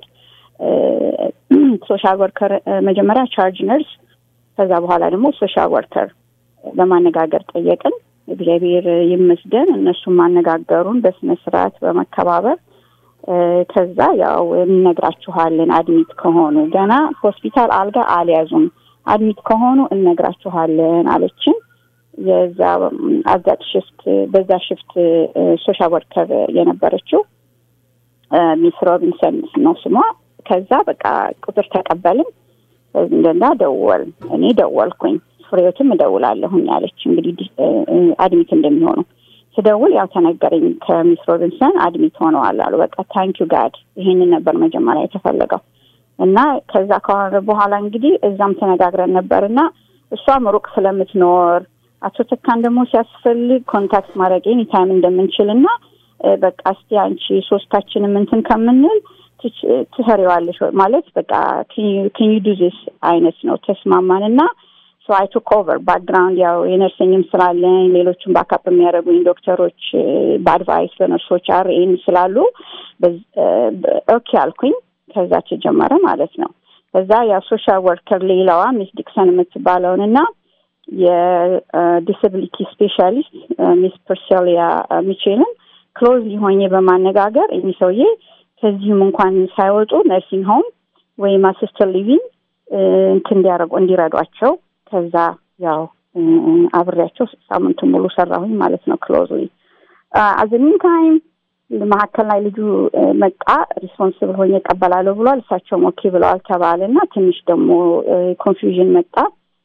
ሶሻል ወርከር መጀመሪያ ቻርጅ ነርስ፣ ከዛ በኋላ ደግሞ ሶሻል ወርከር ለማነጋገር ጠየቅን። እግዚአብሔር ይመስገን እነሱም ማነጋገሩን በስነ ስርዓት በመከባበር ከዛ ያው እነግራችኋለን አድሚት ከሆኑ ገና ሆስፒታል አልጋ አልያዙም፣ አድሚት ከሆኑ እነግራችኋለን አለችን። የዛ አዛት ሽፍት በዛ ሽፍት ሶሻል ወርከር የነበረችው ሚስ ሮቢንሰን ነው ስሟ። ከዛ በቃ ቁጥር ተቀበልን እንደና ደወል እኔ ደወልኩኝ ፍሬዎትም እደውላለሁኝ አለች። እንግዲህ አድሚት እንደሚሆኑ ስደውል ያው ተነገረኝ ከሚስ ሮቢንሰን አድሚት ሆነዋል አሉ። በቃ ታንኪዩ ጋድ ይሄንን ነበር መጀመሪያ የተፈለገው እና ከዛ ከሆነ በኋላ እንግዲህ እዛም ተነጋግረን ነበር እና እሷም ሩቅ ስለምትኖር አቶ ተካን ደግሞ ሲያስፈልግ ኮንታክት ማድረግ ኤኒ ታይም እንደምንችል እና በቃ እስቲ አንቺ ሶስታችንም እንትን ከምንል ትሰሪዋለሽ ማለት በቃ ኬን ዩ ዱ ዚስ አይነት ነው ተስማማን እና ሶ አይ ቱክ ኦቨር ባክግራውንድ ያው የነርሲንግም ስላለኝ ሌሎችም ባካፕ የሚያደርጉኝ ዶክተሮች በአድቫይስ በነርሶች አርኤን ስላሉ ኦኬ አልኩኝ። ከዛ ተጀመረ ማለት ነው። ከዛ ያው ሶሻል ወርከር ሌላዋ ሚስ ዲክሰን የምትባለውን እና የዲስብሊቲ ስፔሻሊስት ሚስ ፐርሴሊያ ሚቼልን ክሎዝሊ ሆኜ በማነጋገር እኚህ ሰውዬ ከዚህም እንኳን ሳይወጡ ነርሲንግ ሆም ወይም አሲስተር ሊቪንግ እንትን እንዲያደርጉ እንዲረዷቸው ከዛ ያው አብሬያቸው ሳምንቱን ሙሉ ሰራሁኝ ማለት ነው ክሎዝሊ አዘሚን ታይም መካከል ላይ ልጁ መጣ ሪስፖንስብል ሆኜ እቀበላለሁ ብሏል እሳቸውም ኦኬ ብለዋል ተባለ እና ትንሽ ደግሞ ኮንፊውዥን መጣ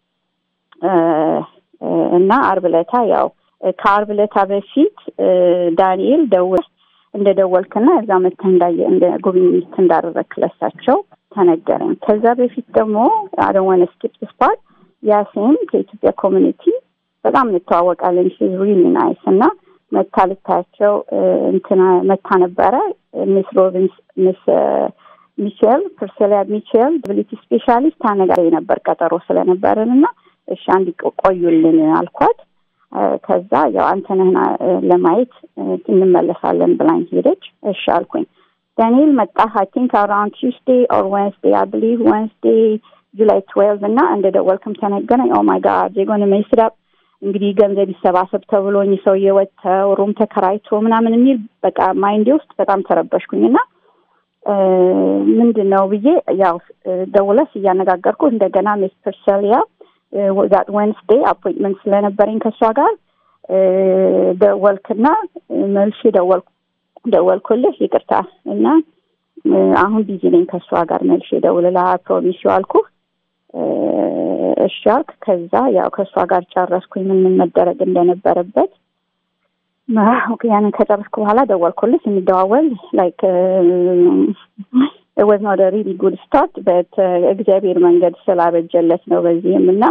እና አርብ ለታ ያው ከአርብ ለታ በፊት ዳንኤል ደውል እንደ ደወልክና እዛ መተህ እንዳየ እንደ ጉብኝት እንዳደረግክ ለሳቸው ተነገረኝ። ከዛ በፊት ደግሞ አደወነ ስኪፕ ስፓት ያሴን ከኢትዮጵያ ኮሚኒቲ በጣም እንተዋወቃለን። ሺዝ ሪሊ ናይስ እና መታ ልታያቸው እንትና መታ ነበረ ሚስ ሮቢንስ ሚስ ሚቼል ፕርሴሊያ ሚቼል ዲብሊቲ ስፔሻሊስት አነጋሪ ነበር ቀጠሮ ስለነበረን እና እሺ አንድ ቆዩልን አልኳት። ከዛ ያው አንተነህና ለማየት እንመለሳለን ብላኝ ሄደች። እሺ አልኩኝ። ዳንኤል መጣ አይ ቲንክ አራውንድ ቱስዴ ኦር ወንስዴ አይ ብሊቭ ወንስዴ ጁላይ ትዌልቭ እና እንደ ደወልክም ተነገረኝ። ኦ ማይ ጋድ ዜጎን መስዳብ እንግዲህ ገንዘብ ይሰባሰብ ተብሎኝ ሰውዬ ወጥተው ሩም ተከራይቶ ምናምን የሚል በቃ ማይንዴ ውስጥ በጣም ተረበሽኩኝ እና ምንድን ነው ብዬ ያው ደውለስ እያነጋገርኩ እንደገና ሚስ ፐርሰሊያ ዛት ወንስዴ አፖይንትመንት ስለነበረኝ ከእሷ ጋር ደወልክና መልሼ ደወልኩ ደወልኩልህ ይቅርታ እና አሁን ቢዚ ነኝ ከእሷ ጋር መልሼ ደውልልሃ ፕሮሚስ አልኩህ እሺ አልክ ከዛ ያው ከእሷ ጋር ጨረስኩኝ ምን ምን መደረግ እንደነበረበት ያንን ከጨረስኩ በኋላ ደወልኩልህ ስንደዋወል ላይክ ወዝ ኖት ሪሊ ጉድ ስታርት በት እግዚአብሔር መንገድ ስላበጀለት ነው በዚህም እና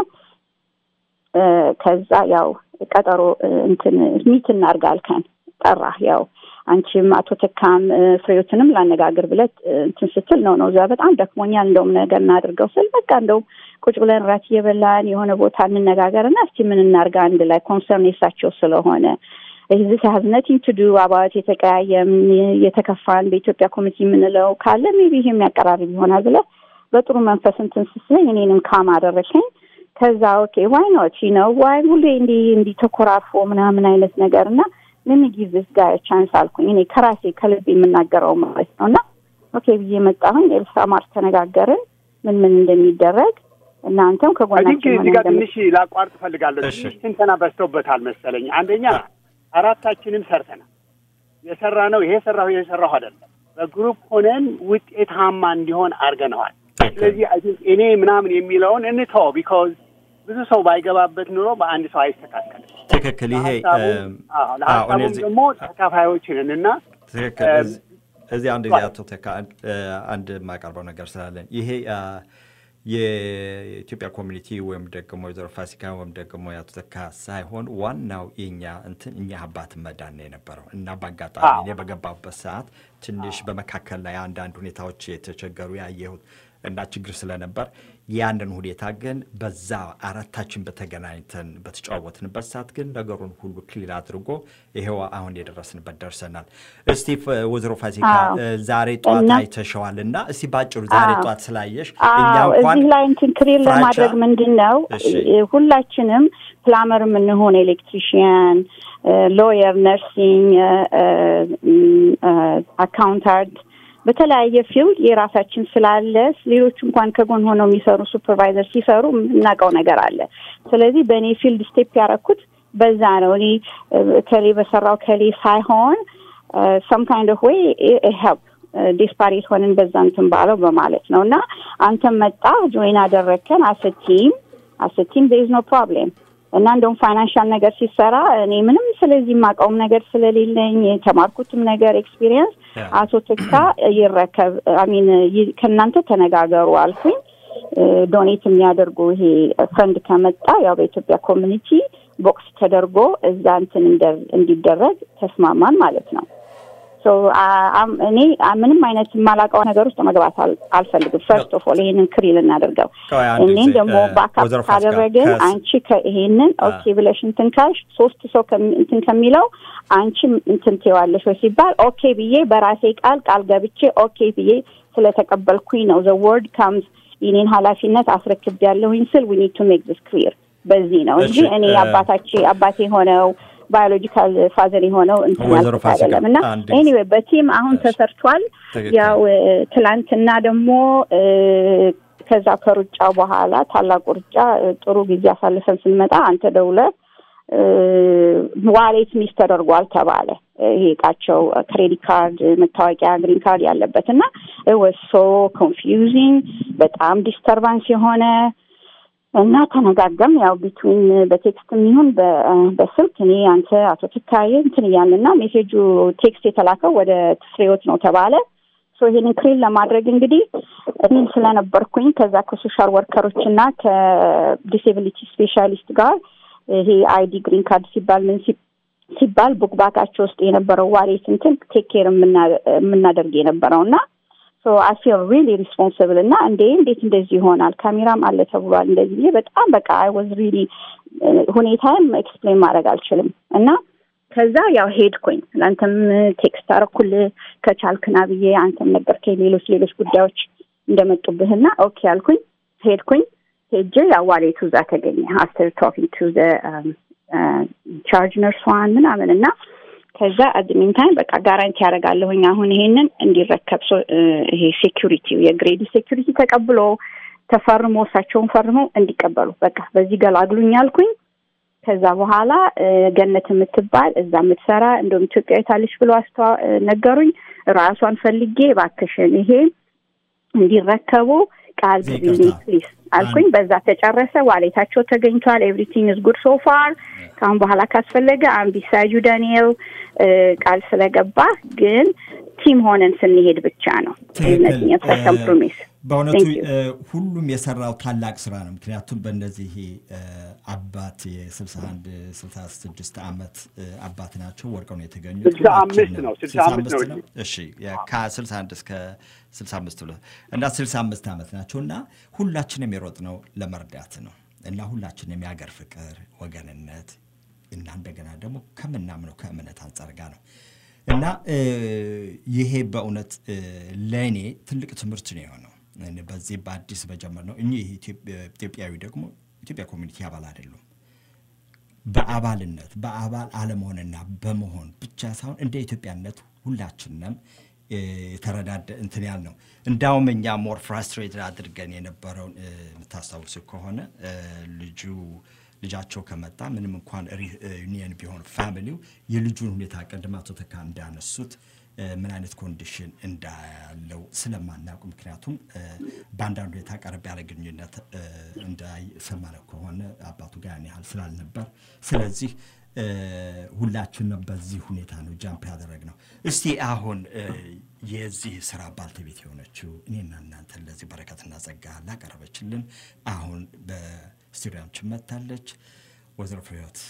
ከዛ ያው ቀጠሮ እንትን ሚት እናርግ አልከን ጠራህ ያው አንቺም አቶ ተካም ፍሬዎትንም ላነጋግር ብለት እንትን ስትል ነው ነው እዛ በጣም ደክሞኛል እንደውም ነገር እናድርገው ስል በቃ እንደውም ቁጭ ብለን ራት እየበላን የሆነ ቦታ እንነጋገር እና እስቲ ምን እናርጋ አንድ ላይ ኮንሰርን የሳቸው ስለሆነ ዚስ ሀዝ ነቲንግ ቱ ዱ አባት የተቀያየም የተከፋን በኢትዮጵያ ኮሚቴ የምንለው ካለ ሜቢ ይሄ የሚያቀራርብ ይሆናል ብለ በጥሩ መንፈስ እንትን ስስለኝ እኔንም ካም አደረከኝ። ከዛ ኦኬ ዋይ ኖት ነው ዋይ ሁሌ እንዲህ እንዲህ ተኮራርፎ ምናምን አይነት ነገር እና ምን ጊቭ ዚስ ጋር ቻንስ አልኩኝ እኔ ከራሴ ከልብ የምናገረው ማለት ነው እና ኦኬ ብዬ መጣሁኝ። ኤልሳ ማር ተነጋገርን ምን ምን እንደሚደረግ እናንተም ከጎናችን እዚህ ጋር ትንሽ ላቋርጥ እፈልጋለሁ። ትንሽ ትንተና በዝቶበታል መሰለኝ። አንደኛ አራታችንም ሰርተናል። የሰራ ነው ይሄ ሰራሁ ይሄ ሰራሁ አይደለም። በግሩፕ ሆነን ውጤታማ እንዲሆን አድርገነዋል። ስለዚህ እኔ ምናምን የሚለውን እንተው ቢካዝ ብዙ ሰው ባይገባበት ኑሮ በአንድ ሰው አይስተካከልም። ትክክል። ይሄ ለሀሳቡም ደግሞ ተካፋዮች ነን እና ትክክል። እዚህ አንድ ጊዜ አቶ ተካ አንድ የማቀርበው ነገር ስላለን ይሄ የኢትዮጵያ ኮሚኒቲ ወይም ደግሞ ወይዘሮ ፋሲካ ወይም ደግሞ የአቶ ተካ ሳይሆን ዋናው የኛ እንትን እኛ አባት መዳን ነው የነበረው እና በአጋጣሚ እኔ በገባበት ሰዓት ትንሽ በመካከል ላይ አንዳንድ ሁኔታዎች የተቸገሩ ያየሁት እና ችግር ስለነበር ያንን ሁኔታ ግን በዛ አራታችን በተገናኝተን በተጫወትንበት ሰዓት ግን ነገሩን ሁሉ ክሊል አድርጎ ይሄው አሁን የደረስንበት ደርሰናል። እስቲ ወይዘሮ ፋሲካ ዛሬ ጠዋት አይተሸዋል እና እስቲ ባጭሩ ዛሬ ጠዋት ስላየሽ እኛ እንኳን እዚህ ላይ እንትን ክሊር ለማድረግ ምንድን ነው ሁላችንም ፕላመር የምንሆን ኤሌክትሪሽያን፣ ሎየር፣ ነርሲንግ፣ አካውንታንት በተለያየ ፊልድ የራሳችን ስላለ ሌሎች እንኳን ከጎን ሆነው የሚሰሩ ሱፐርቫይዘር ሲሰሩ የምናውቀው ነገር አለ። ስለዚህ በእኔ ፊልድ ስቴፕ ያደረኩት በዛ ነው። እኔ ከሌ በሰራው ከሌ ሳይሆን ሰም ካይንድ ኦፍ ዌይ ሄልፕ ዴስፓሬት ሆንን በዛ እንትን ባለው በማለት ነው እና አንተም መጣ ጆይን አደረግከን አሰቲም አሰቲም ቤዝ ኖ ፕሮብሌም እና እንደውም ፋይናንሻል ነገር ሲሰራ እኔ ምንም ስለዚህ የማውቀውም ነገር ስለሌለኝ የተማርኩትም ነገር ኤክስፒሪየንስ አቶ ትካ ይረከብ አሚን ከእናንተ ተነጋገሩ አልኩኝ። ዶኔት የሚያደርጉ ይሄ ፈንድ ከመጣ ያው በኢትዮጵያ ኮሚኒቲ ቦክስ ተደርጎ እዛ እንትን እንዲደረግ ተስማማን ማለት ነው። እኔ ምንም አይነት የማላውቀው ነገር ውስጥ መግባት አልፈልግም። ፈርስት ኦፍ ኦል ይሄንን ክሪል እናደርገው። እኔን ደግሞ ባካፕ ካደረግን አንቺ ይሄንን ኦኬ ብለሽ እንትን ካልሽ ሶስት ሰው እንትን ከሚለው አንቺ እንትን ትይዋለሽ ወይ ሲባል ኦኬ ብዬ በራሴ ቃል ቃል ገብቼ ኦኬ ብዬ ስለተቀበልኩኝ ነው ዘ ወርድ ካምስ የኔን ኃላፊነት አስረክብ ያለሁኝ ስል ዊ ኒድ ቱ ሜክ ዚስ ክሊር በዚህ ነው እንጂ እሺ፣ እኔ እ- አባታቼ አባቴ የሆነው ባዮሎጂካል ፋዘር የሆነው እንትን ወይዘሮ ያልኩት ፋሲካ፣ አይደለም እና አንድ ጊዜ- ኤኒዌይ በቲም አሁን ተሰርቷል። ትክክል። ያው እ፣ ትላንትና ደግሞ እ፣ ከዛ ከሩጫው በኋላ ታላቁ ሩጫ እ፣ ጥሩ ጊዜ አሳልፈን ስንመጣ አንተ ደውለህ እ፣ ዋሌት ሚስ ተደርጓል ተባለ። ይሄ እቃቸው ክሬዲት ካርድ፣ መታወቂያ፣ ግሪን ካርድ ያለበት እና ወሶ ኮንፊውዚንግ በጣም ዲስተርባንስ የሆነ እና ተነጋገም ያው ቢትዊን በቴክስት የሚሆን በስልክ እኔ አንተ አቶ ትካዬ እንትን እያልን እና ሜሴጁ ቴክስት የተላከው ወደ ፍሬዎት ነው ተባለ። ሶ ይሄንን ክሬን ለማድረግ እንግዲህ እኔም ስለነበርኩኝ ከዛ ከሶሻል ወርከሮች እና ከዲሴቢሊቲ ስፔሻሊስት ጋር ይሄ አይዲ ግሪን ካርድ ሲባል ምን ሲ- ሲባል ቡክባካቸው ውስጥ የነበረው ዋሌት እንትን ቴክ ኬር የምናደርግ የነበረው እና ሶ አይ ፊል ሪሊ ሪስፖንስብል እና እንዴ እንዴት እንደዚህ ይሆናል ካሜራም አለ ተብሏል እንደዚህ ብዬ በጣም በቃ አይ ዋዝ ሪሊ ሁኔታም ኤክስፕሌን ማድረግ አልችልም እና ከዛ ያው ሄድኩኝ ለአንተም ቴክስት አረኩልህ ከቻልክና ብዬ አንተም ነገርከኝ ሌሎች ሌሎች ጉዳዮች እንደመጡብህና ኦኬ አልኩኝ ሄድኩኝ ሄጄ ያው ዋሌቱ እዛ ተገኘ አፍተር ቶኪንግ ቱ ቻርጅ ነርሷን ምናምን እና ከዛ አድሚን ታይም በቃ ጋራንቲ ያደርጋለሁኝ አሁን ይሄንን እንዲረከብ ሶ- እ፣ ይሄ ሴኪሪቲ የግሬድ ሴኪሪቲ ተቀብሎ ተፈርሞ እሳቸውን ፈርመው እንዲቀበሉ በቃ በዚህ ገላግሉኝ አልኩኝ። ከዛ በኋላ እ፣ ገነት የምትባል እዛ የምትሰራ እንደውም ኢትዮጵያዊት አለች ብሎ አስተዋ እ፣ ነገሩኝ። ራሷን ፈልጌ እባክሽን ይሄ እንዲረከቡ ቃል ግቢልኝ ፕሊዝ አልኩኝ። በዛ ተጨረሰ። ዋሌታቸው ተገኝቷል። ኤቭሪቲንግ ኢዝ ጉድ ሶ ፋር። ከአሁን በኋላ ካስፈለገ አምቢሳጁ ዳንኤል እ፣ ቃል ስለገባ ግን ቲም ሆነን ስንሄድ ብቻ ነው እነዚህ ኮምፕሮሚስ በእውነቱ Thank you. እ፣ ሁሉም የሰራው ታላቅ ስራ ነው። ምክንያቱም በእነዚህ እ፣ አባት የ61 66 ዓመት እ፣ አባት ናቸው። ወርቀው ነው የተገኙት። ስልሳ አምስት ሁላችንም- ነው፣ ስልሳ ስልሳ አምስት ነው ነው። እሺ የ- ከ61 እስከ 65 ብሎ እና 65 ዓመት ናቸው እና ሁላችንም የሮጥ ነው ለመርዳት ነው እና ሁላችንም የሀገር ፍቅር፣ ወገንነት እና እንደገና ደግሞ ከምናምነው ከእምነት አንጻር ጋር ነው እና እ፣ ይሄ በእውነት እ፣ ለእኔ ትልቅ ትምህርት ነው የሆነው እኔ በዚህ በአዲስ በጀመር ነው እኚህ ኢትዮጵያ- ኢትዮጵያዊ ደግሞ ኢትዮጵያ ኮሚኒቲ አባል አይደሉም። በአባልነት በአባል አለመሆንና በመሆን ብቻ ሳይሆን እንደ ኢትዮጵያነት ሁላችንም እ፣ የተረዳደ እንትን ያል ነው። እንዳውም እኛ ሞር ፍራስትሬትድ አድርገን የነበረውን እ፣ የምታስታውሱ ከሆነ እ፣ ልጁ ልጃቸው ከመጣ ምንም እንኳን ዩኒየን ቢሆን ፋሚሊው የልጁን ሁኔታ ቀድም አቶ ተካ እንዳነሱት እ፣ ምን አይነት ኮንዲሽን እንዳለው ስለማናውቅ ምክንያቱም እ፣ በአንዳንድ ሁኔታ ቀረብ ያለ ግንኙነት እ፣ እንዳይሰማነው ከሆነ አባቱ ጋር ያን ያህል ስላልነበር ስለዚህ እ፣ ሁላችንም በዚህ ሁኔታ ነው ጃምፕ ያደረግነው። እስቲ አሁን እ፣ የዚህ ስራ ባልተቤት የሆነችው እኔና እናንተን ለዚህ በረከትና ጸጋ ላቀረበችልን አሁን በስቱዲያችን መጥታለች ወይዘሮ ፍሬህይወት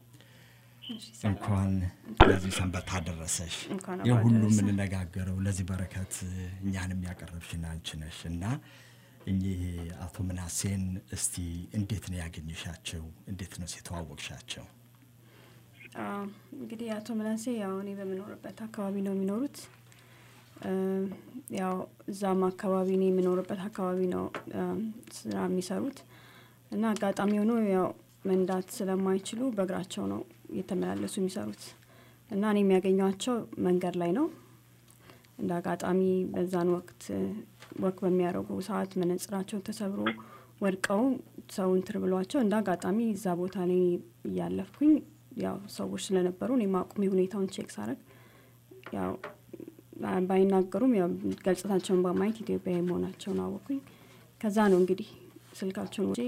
እንኳን ለዚህ ሰንበት አደረሰሽ። እንኳን አብሮ የሁሉ አደረሰን። የምንነጋገረው ለዚህ በረከት እኛንም ያቀረብሽን አንቺ ነሽ እና እኚህ አቶ ምናሴን እስቲ እንዴት ነው ያገኘሻቸው? እንዴት ነው የተዋወቅሻቸው? አዎ፣ እንግዲህ አቶ ምናሴ ያው እኔ በምኖርበት አካባቢ ነው የሚኖሩት። እ፣ ያው እዛም አካባቢ እኔ የምኖርበት አካባቢ ነው እ፣ ስራ የሚሰሩት እና አጋጣሚ ሆኖ ያው መንዳት ስለማይችሉ በእግራቸው ነው እየተመላለሱ የሚሰሩት እና እኔ የሚያገኟቸው መንገድ ላይ ነው። እንደ አጋጣሚ በዛን ወቅት እ፣ ወክ በሚያደርጉ ሰዓት መነጽራቸው ተሰብሮ ወድቀው ሰው እንትን ብሏቸው እንደ አጋጣሚ እዛ ቦታ ላይ እያለፍኩኝ ያው ሰዎች ስለነበሩ እኔ ማቁሜ ሁኔታውን ቼክ ሳረግ ያው አ- ባይናገሩም ያው ገጽታቸውን በማየት ኢትዮጵያዊ መሆናቸውን አወኩኝ። ከዛ ነው እንግዲህ ስልካቸውን ወጪ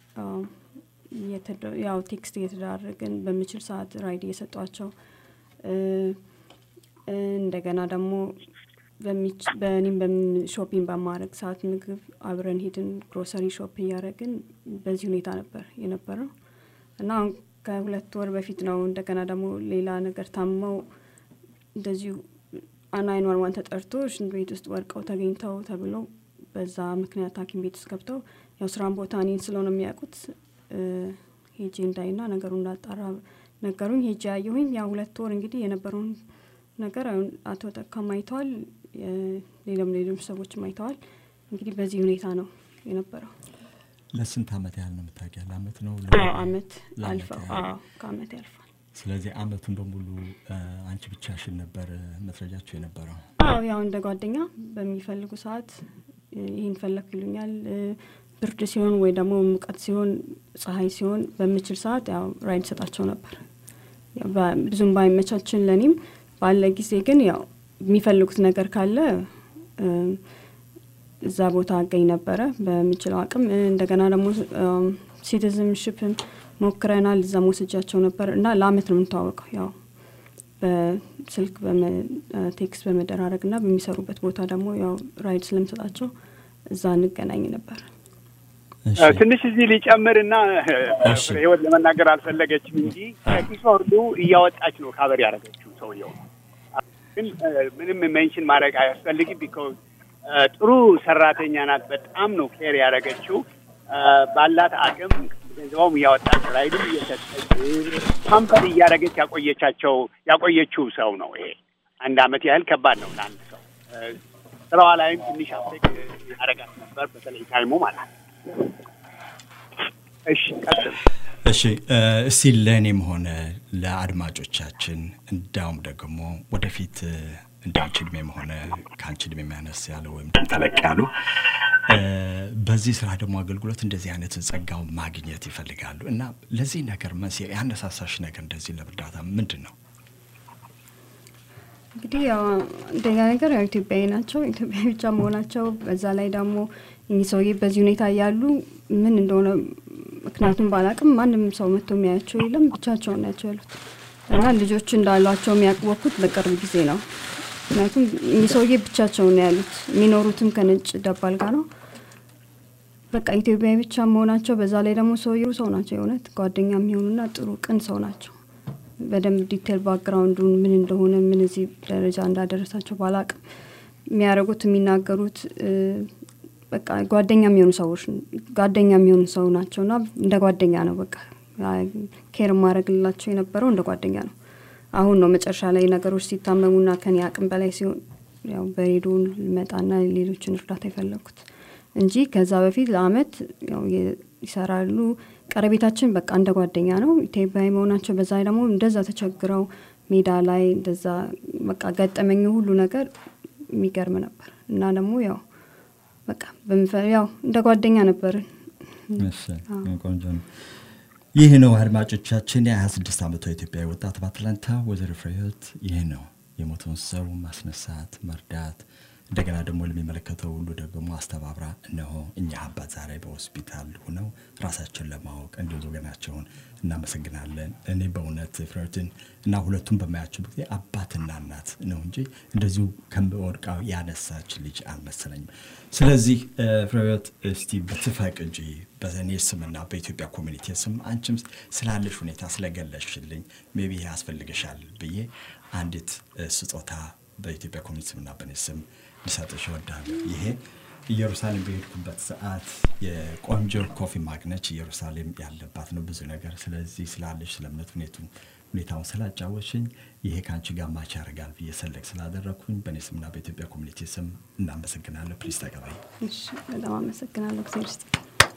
ያው ቴክስት እየተደራረግን በምችል ሰዓት ራይድ እየሰጧቸው እ፣ እንደገና ደግሞ በሚች- በእኔም በም- ሾፒንግ በማድረግ ሰዓት ምግብ አብረን ሄድን ግሮሰሪ ሾፕ እያደረግን በዚህ ሁኔታ ነበር የነበረው እና አሁን ከሁለት ወር በፊት ነው እንደገና ደግሞ ሌላ ነገር ታመው እንደዚሁ ናይን ዋን ዋን ተጠርቶ ሽንት ቤት ውስጥ ወድቀው ተገኝተው ተብሎ በዛ ምክንያት ሐኪም ቤት ውስጥ ገብተው ያው ስራን ቦታ እኔን ስለሆነ የሚያውቁት እ፣ ሄጄ እንዳይና ነገሩ እንዳጣራ ነገሩኝ። ሄጄ ያየሁኝ ያው ሁለት ወር እንግዲህ የነበረውን ነገር አሁን አቶ ተካም አይተዋል፣ የ- ሌሎም ሌሎች ሰዎችም አይተዋል። እንግዲህ በዚህ ሁኔታ ነው የነበረው። ለስንት ዓመት ያህል ነው የምታውቂያ? ለአመት ነው? አዎ አመት ለአመት አልፈው ያህል። አዎ ከአመት ያልፋል። ስለዚህ አመቱን በሙሉ እ፣ አንቺ ብቻሽን ነበር እ፣ መስረጃቸው የነበረው? አዎ ያው እንደ ጓደኛ በሚፈልጉ ሰዓት እ፣ ይህን ፈለግ ይሉኛል። እ፣ ብርድ ሲሆን ወይ ደግሞ ሙቀት ሲሆን፣ ፀሐይ ሲሆን በምችል ሰዓት ያው ራይድ ሰጣቸው ነበር። ያው በ- ብዙም ባይመቻችን ለእኔም ባለ ጊዜ ግን ያው የሚፈልጉት ነገር ካለ እ፣ እዛ ቦታ አገኝ ነበረ በምችለው አቅም። እ፣ እንደገና ደግሞ ሲቲዝንሽፕን ሞክረናል። እዛ መውሰጃቸው ነበር እና ለአመት ነው የምንተዋወቀው ያው በስልክ ቴክስት በመደራረግ እና በሚሰሩበት ቦታ ደግሞ ያው ራይድ ስለምሰጣቸው እዛ እንገናኝ ነበር። ትንሽ እዚህ ሊጨምርና ህይወት ለመናገር አልፈለገችም እንጂ ከኪሷ ሁሉ እያወጣች ነው ካበር ያደረገችው ሰውየው። ግን እ፣ ምንም ሜንሽን ማድረግ አያስፈልግም። ቢኮዝ ጥሩ ሰራተኛ ናት። በጣም ነው ኬር ያደረገችው እ፣ ባላት አቅም ገንዘቧም እያወጣች ራይድም እየሰጠች ፓምፐር እያደረገች ያቆየቻቸው ያቆየችው ሰው ነው። ይሄ አንድ አመት ያህል ከባድ ነው ለአንድ ሰው። እ፣ ስራዋ ላይም ትንሽ አፌክት ያደረጋት ነበር፣ በተለይ ታይሙ ማለት ነው። እሺ ቀጥል። እሺ እ፣ እስቲ ለእኔም ሆነ ለአድማጮቻችን እንዳውም ደግሞ ወደፊት እ፣ እንደ አንቺ እድሜም ሆነ ከአንቺ እድሜ የሚያነስ ያለ ወይም ደግሞ ተለቅ ያሉ እ፣ በዚህ ስራ ደግሞ አገልግሎት እንደዚህ አይነት ጸጋው ማግኘት ይፈልጋሉ እና ለዚህ ነገር መንስኤ ያነሳሳሽ ነገር እንደዚህ ለእርዳታ ምንድን ነው? እንግዲህ ያው አንደኛ ነገር ያው ኢትዮጵያዊ ናቸው። ኢትዮጵያዊ ብቻ መሆናቸው በዛ ላይ ደግሞ እኚህ ሰውዬ በዚህ ሁኔታ እያሉ ምን እንደሆነ ምክንያቱም ባላቅም ማንም ሰው መጥቶ የሚያያቸው የለም። ብቻቸውን ናቸው ያሉት እና ልጆች እንዳሏቸው የሚያቅወኩት በቅርብ ጊዜ ነው። ምክንያቱም እኚህ ሰውዬ ብቻቸውን ነው ያሉት። የሚኖሩትም ከነጭ ደባል ጋር ነው። በቃ ኢትዮጵያዊ ብቻ መሆናቸው በዛ ላይ ደግሞ ሰውዬው ሰው ናቸው። የእውነት ጓደኛ የሚሆኑና ጥሩ ቅን ሰው ናቸው። በደንብ ዲቴል ባክግራውንዱን ምን እንደሆነ ምን እዚህ ደረጃ እንዳደረሳቸው ባላቅም የሚያደርጉት የሚናገሩት እ፣ በቃ ጓደኛ የሚሆኑ ሰዎች ጓደኛ የሚሆኑ ሰው ናቸው እና እንደ ጓደኛ ነው በቃ ኬር ማድረግላቸው የነበረው እንደ ጓደኛ ነው። አሁን ነው መጨረሻ ላይ ነገሮች ሲታመሙና ከኔ አቅም በላይ ሲሆን ያው በሬዲዮ ልመጣና ሌሎችን እርዳታ የፈለግኩት እንጂ ከዛ በፊት ለአመት ያው የ- ይሰራሉ። ቀረቤታችን በቃ እንደ ጓደኛ ነው። ኢትዮጵያዊ መሆናቸው በዛ ላይ ደግሞ እንደዛ ተቸግረው ሜዳ ላይ እንደዛ በቃ ገጠመኝ ሁሉ ነገር የሚገርም ነበር እና ደግሞ ያው በቃ በምፈ- ያው እንደ ጓደኛ ነበርን። እሺ፣ ቆንጆ ነው። ይህ ነው አድማጮቻችን፣ የ26 ዓመቷ ኢትዮጵያዊ ወጣት በአትላንታ ወይዘሮ ፍሬህይወት ይህ ነው የሞተውን ሰው ማስነሳት፣ መርዳት እንደገና ደግሞ ለሚመለከተው ሁሉ ደግሞ አስተባብራ እነሆ እኛ አባት ዛሬ በሆስፒታል ሆነው ራሳቸውን ለማወቅ እንዲሁ ወገናቸውን እናመሰግናለን። እኔ በእውነት ፍሬህይወትን እና ሁለቱም በማያቸው ጊዜ አባትና እናት ነው እንጂ እንደዚሁ ከወድቃው ያነሳች ልጅ አልመሰለኝም። ስለዚህ እ፣ ፍሬህይወት እስቲ ብትፈቅጂ በእኔ ስምና በኢትዮጵያ ኮሚኒቲ ስም አንቺም ስላለሽ ሁኔታ ስለገለሽልኝ ሜቢ ያስፈልግሻል ብዬ አንዲት እ፣ ስጦታ በኢትዮጵያ ኮሚኒቲ ስምና በእኔ ስም ልሰጥሽ እወዳለሁ። ይሄ ኢየሩሳሌም በሄድኩበት ሰዓት የቆንጆ ኮፊ ማግነች ኢየሩሳሌም ያለባት ነው ብዙ ነገር። ስለዚህ ስላለሽ ስለ እምነት ሁኔቱ ሁኔታውን ስላጫወሽኝ ይሄ ከአንቺ ጋር ማች ያደርጋል ብዬ ሰለቅ ስላደረግኩኝ በእኔ ስምና በኢትዮጵያ ኮሚኒቲ ስም እናመሰግናለሁ። ፕሊዝ ተቀበይ። እሺ፣ በጣም አመሰግናለሁ። ጊዜ ውስጥ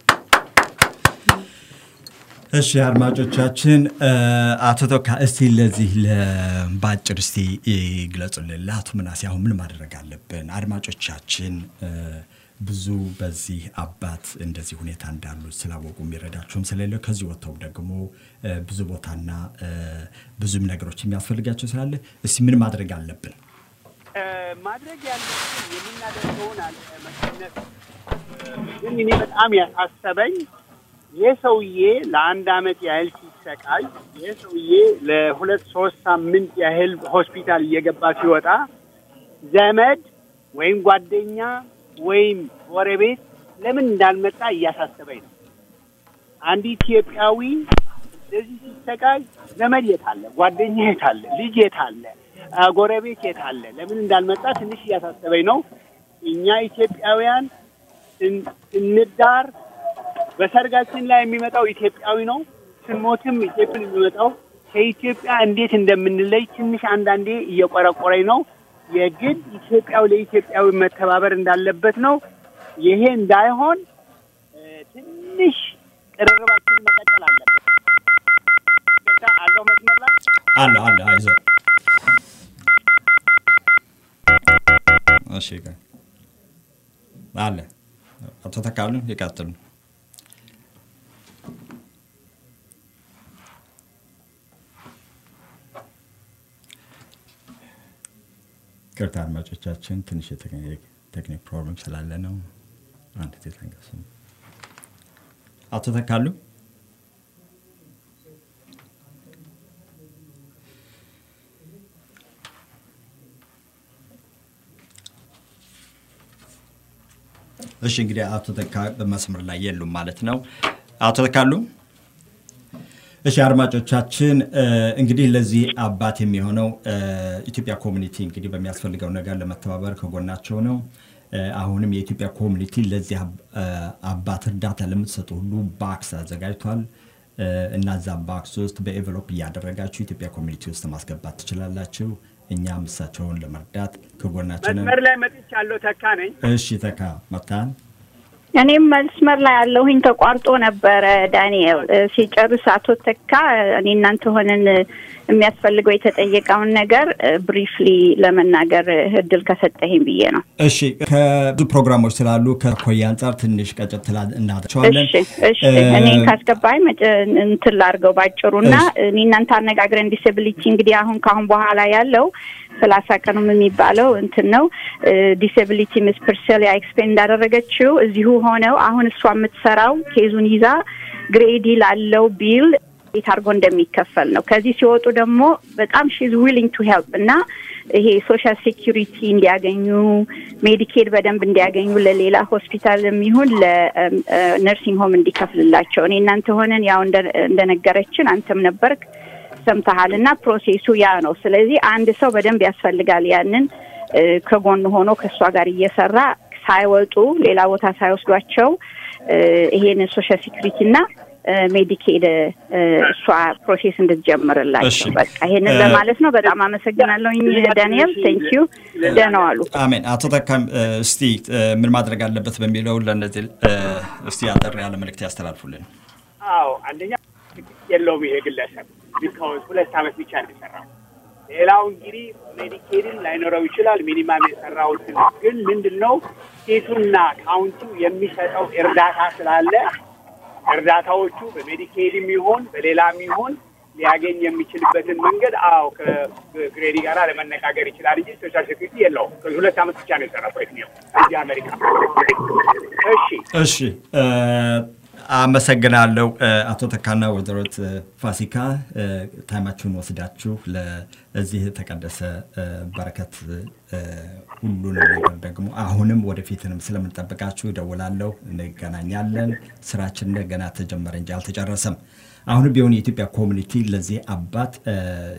እሺ አድማጮቻችን፣ እ፣ አቶ ቶካ እስቲ ለዚህ ለ- በአጭር እስቲ ይግለጹልን። ለአቶ ምናሴ አሁን ምን ማድረግ አለብን? አድማጮቻችን እ፣ ብዙ በዚህ አባት እንደዚህ ሁኔታ እንዳሉ ስላወቁ የሚረዳቸውም ስለሌለ ከዚህ ወጥተው ደግሞ እ፣ ብዙ ቦታና እ፣ ብዙም ነገሮች የሚያስፈልጋቸው ስላለ እስቲ ምን ማድረግ አለብን? እ፣ ማድረግ ያለብን የምናደርገውን አለ መቀነስ ግን እኔ በጣም ያሳሰበኝ ይህ ሰውዬ ለአንድ አመት ያህል ሲሰቃይ ይህ ሰውዬ ለሁለት ሶስት ሳምንት ያህል ሆስፒታል እየገባ ሲወጣ ዘመድ ወይም ጓደኛ ወይም ጎረቤት ለምን እንዳልመጣ እያሳሰበኝ ነው። አንድ ኢትዮጵያዊ እንደዚህ ሲሰቃይ ዘመድ የት አለ? ጓደኛ የት አለ? ልጅ የት አለ? አ፣ ጎረቤት የት አለ? ለምን እንዳልመጣ ትንሽ እያሳሰበኝ ነው። እኛ ኢትዮጵያውያን ስን- ስንዳር በሰርጋችን ላይ የሚመጣው ኢትዮጵያዊ ነው። ስንሞትም ኢትዮጵያን የሚመጣው ከኢትዮጵያ እንዴት እንደምንለይ ትንሽ አንዳንዴ እየቆረቆረኝ ነው። የግድ ኢትዮጵያዊ ለኢትዮጵያዊ መተባበር እንዳለበት ነው። ይሄ እንዳይሆን እ፣ ትንሽ ትንሽ ቅርርባችንን መቀጠል አለብን። ይቅርታ አለው መስመር ላይ አለ አለ አይዞህ እሺ ይቀ- አለ አቶ ተካሉ ይቀጥሉ ቅርታ አድማጮቻችን ትንሽ የቴክኒክ ፕሮብለም ስላለ ነው አንድ ጊዜ ተንቀሱ አቶ ተካሉ እሺ እንግዲህ አቶ ተካ በመስመር ላይ የሉም ማለት ነው። አቶ ተካሉ እሺ አድማጮቻችን እ፣ እንግዲህ ለዚህ አባት የሚሆነው እ፣ ኢትዮጵያ ኮሚኒቲ እንግዲህ በሚያስፈልገው ነገር ለመተባበር ከጎናቸው ነው። እ፣ አሁንም የኢትዮጵያ ኮሚኒቲ ለዚህ አብ- እ፣ አባት እርዳታ ለምትሰጡ ሁሉ ባክስ አዘጋጅቷል እ፣ እና እዛ ባክስ ውስጥ በኤቨሎፕ እያደረጋችሁ ኢትዮጵያ ኮሚኒቲ ውስጥ ማስገባት ትችላላችሁ። እኛም እሳቸውን ለመርዳት ከጎናችን ነን። መስመር ላይ መጥቻለሁ። ተካ ነኝ። እሺ ተካ መታን እኔም መስመር ላይ ያለሁኝ ተቋርጦ ነበረ። ዳንኤል እ፣ ሲጨርስ አቶ ተካ እኔ እናንተ ሆነን እ፣ የሚያስፈልገው የተጠየቀውን ነገር ብሪፍሊ ለመናገር እድል ከሰጠኸኝ ብዬ ነው። እሺ ከብዙ ፕሮግራሞች ስላሉ ከኮያ አንጻር ትንሽ ቀጨት እናቸዋለን። እሺ እሺ እኔን ካስገባኝ መጨ- እንትን ላድርገው ባጭሩ እና እኔ እናንተ አነጋግረን ዲስብሊቲ እንግዲህ አሁን ከአሁን በኋላ ያለው ሰላሳ ቀኑም የሚባለው እንትን ነው ዲስብሊቲ ምስ ፕርሰሊያ ኤክስፔን እንዳደረገችው እዚሁ ሆነው አሁን እሷ የምትሰራው ኬዙን ይዛ ግሬዲ ላለው ቢል እንዴት አድርጎ እንደሚከፈል ነው። ከዚህ ሲወጡ ደግሞ በጣም ሺዝ ዊሊንግ ቱ ሄልፕ እና ይሄ ሶሻል ሴኪሪቲ እንዲያገኙ ሜዲኬድ በደንብ እንዲያገኙ ለሌላ ሆስፒታል የሚሆን ለነርሲንግ ሆም እንዲከፍልላቸው እኔ እናንተ ሆነን ያው እንደ- እንደነገረችን አንተም ነበርክ ሰምተሃል እና ፕሮሴሱ ያ ነው። ስለዚህ አንድ ሰው በደንብ ያስፈልጋል ያንን እ፣ ከጎን ሆኖ ከእሷ ጋር እየሰራ ሳይወጡ ሌላ ቦታ ሳይወስዷቸው እ፣ ይሄን ሶሻል ሴኩሪቲ እና እ፣ ሜዲኬድ እ፣ እሷ ፕሮሴስ እሺ። እንድትጀምርላቸው በቃ ይሄንን እ፣ ለማለት ነው። በጣም አመሰግናለሁኝ ዳንኤል። ቴንኪዩ ደህና ዋሉ። አሜን። አቶ ተካም እ፣ እስቲ እ፣ ምን ማድረግ አለበት በሚለው ለእነዚህ እ፣ እስቲ አጠር ያለ መልእክት ያስተላልፉልን። አዎ አንደኛ የለውም ይሄ ግለሰብ ቢካውዝ ሁለት ዓመት ብቻ ነው የሰራው። ሌላው እንግዲህ ሜዲኬድን ላይኖረው ይችላል። ሚኒማም የሰራውትን ግን ምንድን ነው ስቴቱና ካውንቲው የሚሰጠው እርዳታ ስላለ እርዳታዎቹ በሜዲኬድም ይሁን በሌላም ይሁን ሊያገኝ የሚችልበትን መንገድ አዎ ከግሬዲ ጋር ለመነጋገር ይችላል እንጂ ሶሻል ሴኩሪቲ የለውም። ከዚህ ሁለት ዓመት ብቻ ነው የሰራው ነው እዚህ አሜሪካ። እሺ እሺ እ፣ አመሰግናለሁ እ፣ አቶ ተካና ወይዘሮት እ፣ ፋሲካ እ፣ ታይማችሁን ወስዳችሁ ለዚህ የተቀደሰ እ፣ በረከት እ፣ ሁሉንም ነገር ደግሞ አሁንም ወደፊትንም ስለምንጠብቃችሁ እደውላለሁ፣ እንገናኛለን። ስራችን እንደገና ተጀመረ እንጂ አልተጨረሰም። አሁንም ቢሆን የኢትዮጵያ ኮሚኒቲ ለዚህ አባት እ፣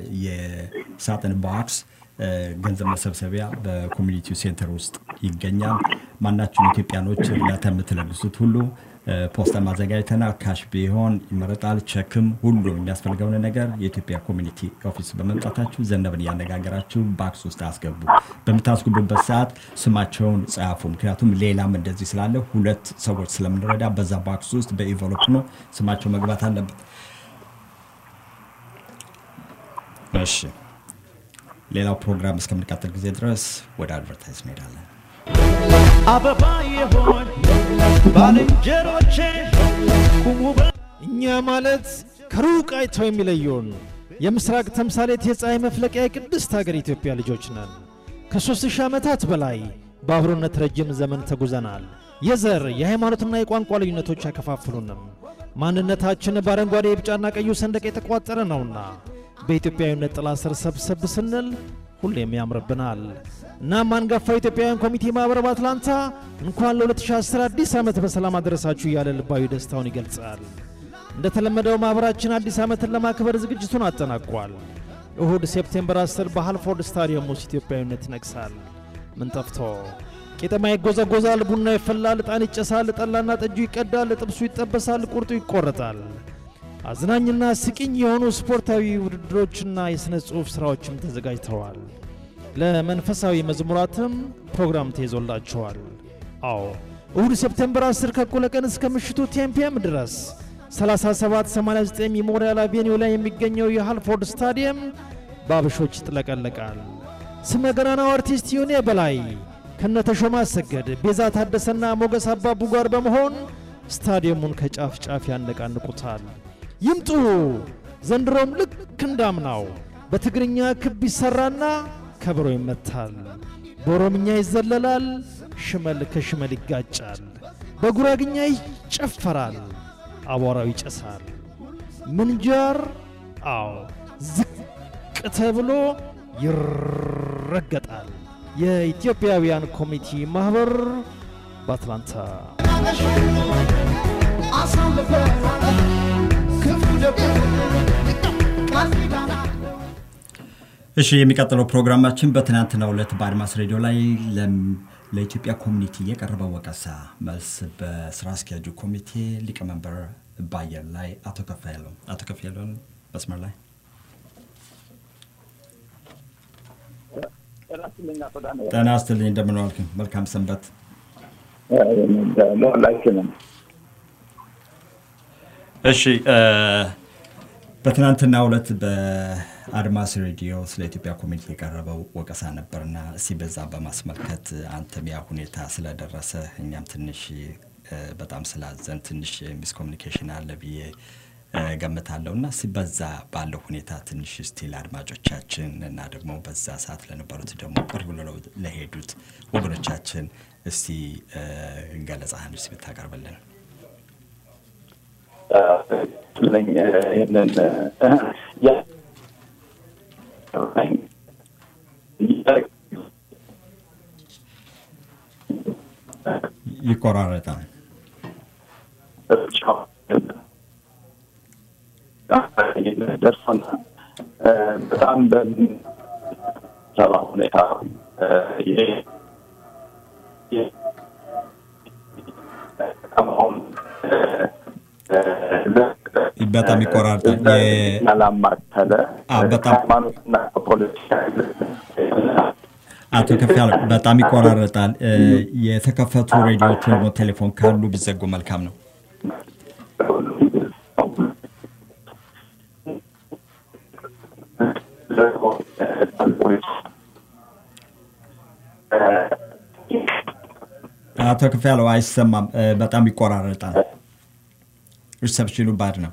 የሳጥን ቦክስ እ፣ ገንዘብ መሰብሰቢያ በኮሚኒቲው ሴንተር ውስጥ ይገኛል። ማናችሁም ኢትዮጵያኖች እርዳታ የምትለግሱት ሁሉ እ፣ ፖስታ ማዘጋጅተናል። ካሽ ቢሆን ይመረጣል። ቸክም፣ ሁሉም የሚያስፈልገውን ነገር የኢትዮጵያ ኮሚኒቲ ኦፊስ በመምጣታችሁ ዘነብን እያነጋገራችሁ ባክስ ውስጥ አስገቡ። በምታስገቡበት ሰዓት ስማቸውን ጻፉ። ምክንያቱም ሌላም እንደዚህ ስላለ ሁለት ሰዎች ስለምንረዳ በዛ ባክስ ውስጥ በኢንቨሎፕ ነው ስማቸው መግባት አለበት። እሺ ሌላው ፕሮግራም እስከምንቀጥል ጊዜ ድረስ ወደ አድቨርታይዝ እንሄዳለን። አበባ የሆን ባልንጀሮቼ ቁሙ በ- እኛ ማለት ከሩቅ አይተው የሚለዩን የምስራቅ ተምሳሌት የፀሐይ መፍለቂያ የቅድስት ሀገር ኢትዮጵያ ልጆች ነን። ከሦስት ሺህ ዓመታት በላይ በአብሮነት ረጅም ዘመን ተጉዘናል። የዘር የሃይማኖትና የቋንቋ ልዩነቶች አይከፋፍሉንም። ማንነታችን በአረንጓዴ የቢጫና ቀዩ ሰንደቅ የተቋጠረ ነውና በኢትዮጵያዊነት ጥላ ስር ሰብሰብ ስንል ሁሌም ያምርብናል። እናም አንጋፋው ኢትዮጵያውያን ኮሚቴ ማኅበር በአትላንታ እንኳን ለ2010 አዲስ ዓመት በሰላም አደረሳችሁ እያለ ልባዊ ደስታውን ይገልጻል። እንደተለመደው ማኅበራችን አዲስ ዓመትን ለማክበር ዝግጅቱን አጠናቋል። እሁድ ሴፕቴምበር 10 በሃልፎርድ ስታዲየም ውስጥ ኢትዮጵያዊነት ይነግሳል። ምን ጠፍቶ ቄጠማ ይጎዘጎዛል፣ ቡና ይፈላል፣ ዕጣን ይጨሳል፣ ጠላና ጠጁ ይቀዳል፣ ጥብሱ ይጠበሳል፣ ቁርጡ ይቆረጣል። አዝናኝና ስቂኝ የሆኑ ስፖርታዊ ውድድሮችና የሥነ ጽሑፍ ሥራዎችም ተዘጋጅተዋል። ለመንፈሳዊ መዝሙራትም ፕሮግራም ተይዞላቸዋል። አዎ እሁድ ሴፕቴምበር 10 ከእኩለ ቀን እስከ ምሽቱ ቴምፒየም ድረስ 3789 ሜሞሪያል አቬኒው ላይ የሚገኘው የሃልፎርድ ስታዲየም በአበሾች ይጥለቀለቃል። ስመ ገናናው አርቲስት ዮኔ በላይ ከነተሾመ አሰገድ፣ ቤዛ ታደሰና ሞገስ አባቡ ጋር በመሆን ስታዲየሙን ከጫፍ ጫፍ ያነቃንቁታል። ይምጡ! ዘንድሮም ልክ እንዳምናው በትግርኛ ክብ ይሰራና ከበሮ ይመታል፣ በኦሮምኛ ይዘለላል፣ ሽመል ከሽመል ይጋጫል፣ በጉራግኛ ይጨፈራል፣ አቧራው ይጨሳል። ምንጃር አዎ ዝቅ ተብሎ ይረገጣል። የኢትዮጵያውያን ኮሚቴ ማህበር በአትላንታ እሺ የሚቀጥለው ፕሮግራማችን በትናንትናው ዕለት በአድማስ ሬዲዮ ላይ ለም- ለኢትዮጵያ ኮሚኒቲ የቀረበው ወቀሳ መልስ በስራ አስኪያጁ ኮሚቴ ሊቀመንበር ባየር ላይ አቶ ከፍያለው አቶ ከፍያለውን መስመር ላይ ጤና ይስጥልኝ እንደምን ዋልክ መልካም ሰንበት ለሁላችንም እሺ እ፣ በትናንትናው ዕለት በአድማስ ሬዲዮ ስለ ኢትዮጵያ ኮሚኒቲ የቀረበው ወቀሳ ነበርና እስቲ በዛ በማስመልከት አንተም ያ ሁኔታ ስለደረሰ እኛም ትንሽ እ፣ በጣም ስላዘን ትንሽ ሚስኮሚኒኬሽን አለ ብዬ እ፣ ገምታለሁ እና እስቲ በዛ ባለው ሁኔታ ትንሽ እስቲ ለአድማጮቻችን እና ደግሞ በዛ ሰዓት ለነበሩት ደግሞ ቅርብ ብለው ለሄዱት ወገኖቻችን እስቲ እ፣ ገለጻህን እስቲ ብታቀርብልን ለኝ ይህንን ያ ይቆራረጣል ደርሶና በጣም በሚሰራ ሁኔታ ይሄ ይሄ- አሁን በጣም ይቆራርጣል። የ- ያላማከለ አዎ፣ በጣም ሃይማኖትና ፖለቲካ አቶ ከፍ ያለ በጣም ይቆራረጣል። እ፣ የተከፈቱ ሬዲዮዎች ደግሞ ቴሌፎን ካሉ ቢዘጉ መልካም ነው። አቶ ከፍ ያለው አይሰማም፣ እ፣ በጣም ይቆራረጣል። ሪሰፕሽኑ ባድ ነው።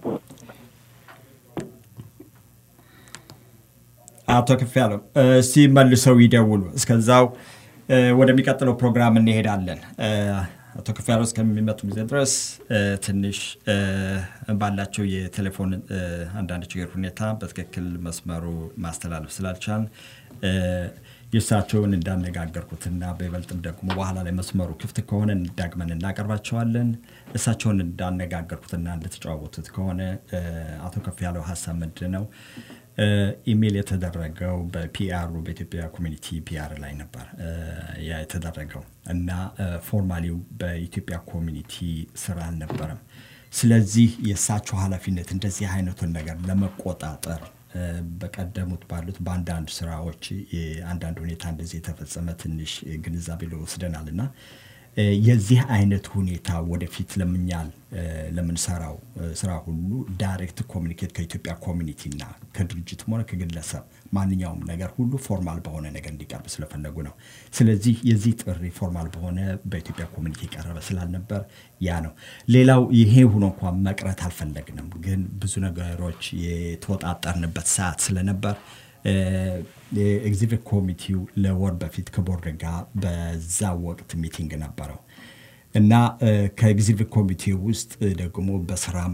አቶ ከፍ ያለው እስቲ መልሰው ይደውሉ። እስከዛው እ፣ ወደሚቀጥለው ፕሮግራም እንሄዳለን። እ፣ አቶ ከፍ ያለው እስከሚመጡ ጊዜ ድረስ እ፣ ትንሽ እ፣ ባላቸው የቴሌፎን እ፣ አንዳንድ ችግር ሁኔታ በትክክል መስመሩ ማስተላለፍ ስላልቻል እ፣ የእሳቸውን እንዳነጋገርኩትና በይበልጥም ደግሞ በኋላ ላይ መስመሩ ክፍት ከሆነ ዳግመን እናቀርባቸዋለን። እሳቸውን እንዳነጋገርኩትና እንደተጨዋወቱት ከሆነ እ፣ አቶ ከፍ ያለው ሀሳብ ምንድን ነው? እ፣ ኢሜይል የተደረገው በፒአሩ በኢትዮጵያ ኮሚኒቲ ፒአር ላይ ነበር እ፣ ያ የተደረገው እና እ፣ ፎርማሊው በኢትዮጵያ ኮሚኒቲ ስራ አልነበረም። ስለዚህ የእሳቸው ኃላፊነት እንደዚህ አይነቱን ነገር ለመቆጣጠር እ፣ በቀደሙት ባሉት በአንዳንድ ስራዎች የአንዳንድ ሁኔታ እንደዚህ የተፈጸመ ትንሽ ግንዛቤ ወስደናል እና እ፣ የዚህ አይነት ሁኔታ ወደፊት ለምኛል እ፣ ለምንሰራው እ፣ ስራ ሁሉ ዳይሬክት ኮሚኒኬት ከኢትዮጵያ ኮሚኒቲና ከድርጅትም ሆነ ከግለሰብ ማንኛውም ነገር ሁሉ ፎርማል በሆነ ነገር እንዲቀርብ ስለፈለጉ ነው። ስለዚህ የዚህ ጥሪ ፎርማል በሆነ በኢትዮጵያ ኮሚኒቲ የቀረበ ስላልነበር ያ ነው። ሌላው ይሄ ሆኖ እንኳን መቅረት አልፈለግንም፣ ግን ብዙ ነገሮች የተወጣጠርንበት ሰዓት ስለነበር የኤግዚቢት ኮሚቴው ለወር በፊት ከቦርድ ጋር በዛ ወቅት ሚቲንግ ነበረው እና ከኤግዚቢት ኮሚቴ ውስጥ ደግሞ በስራም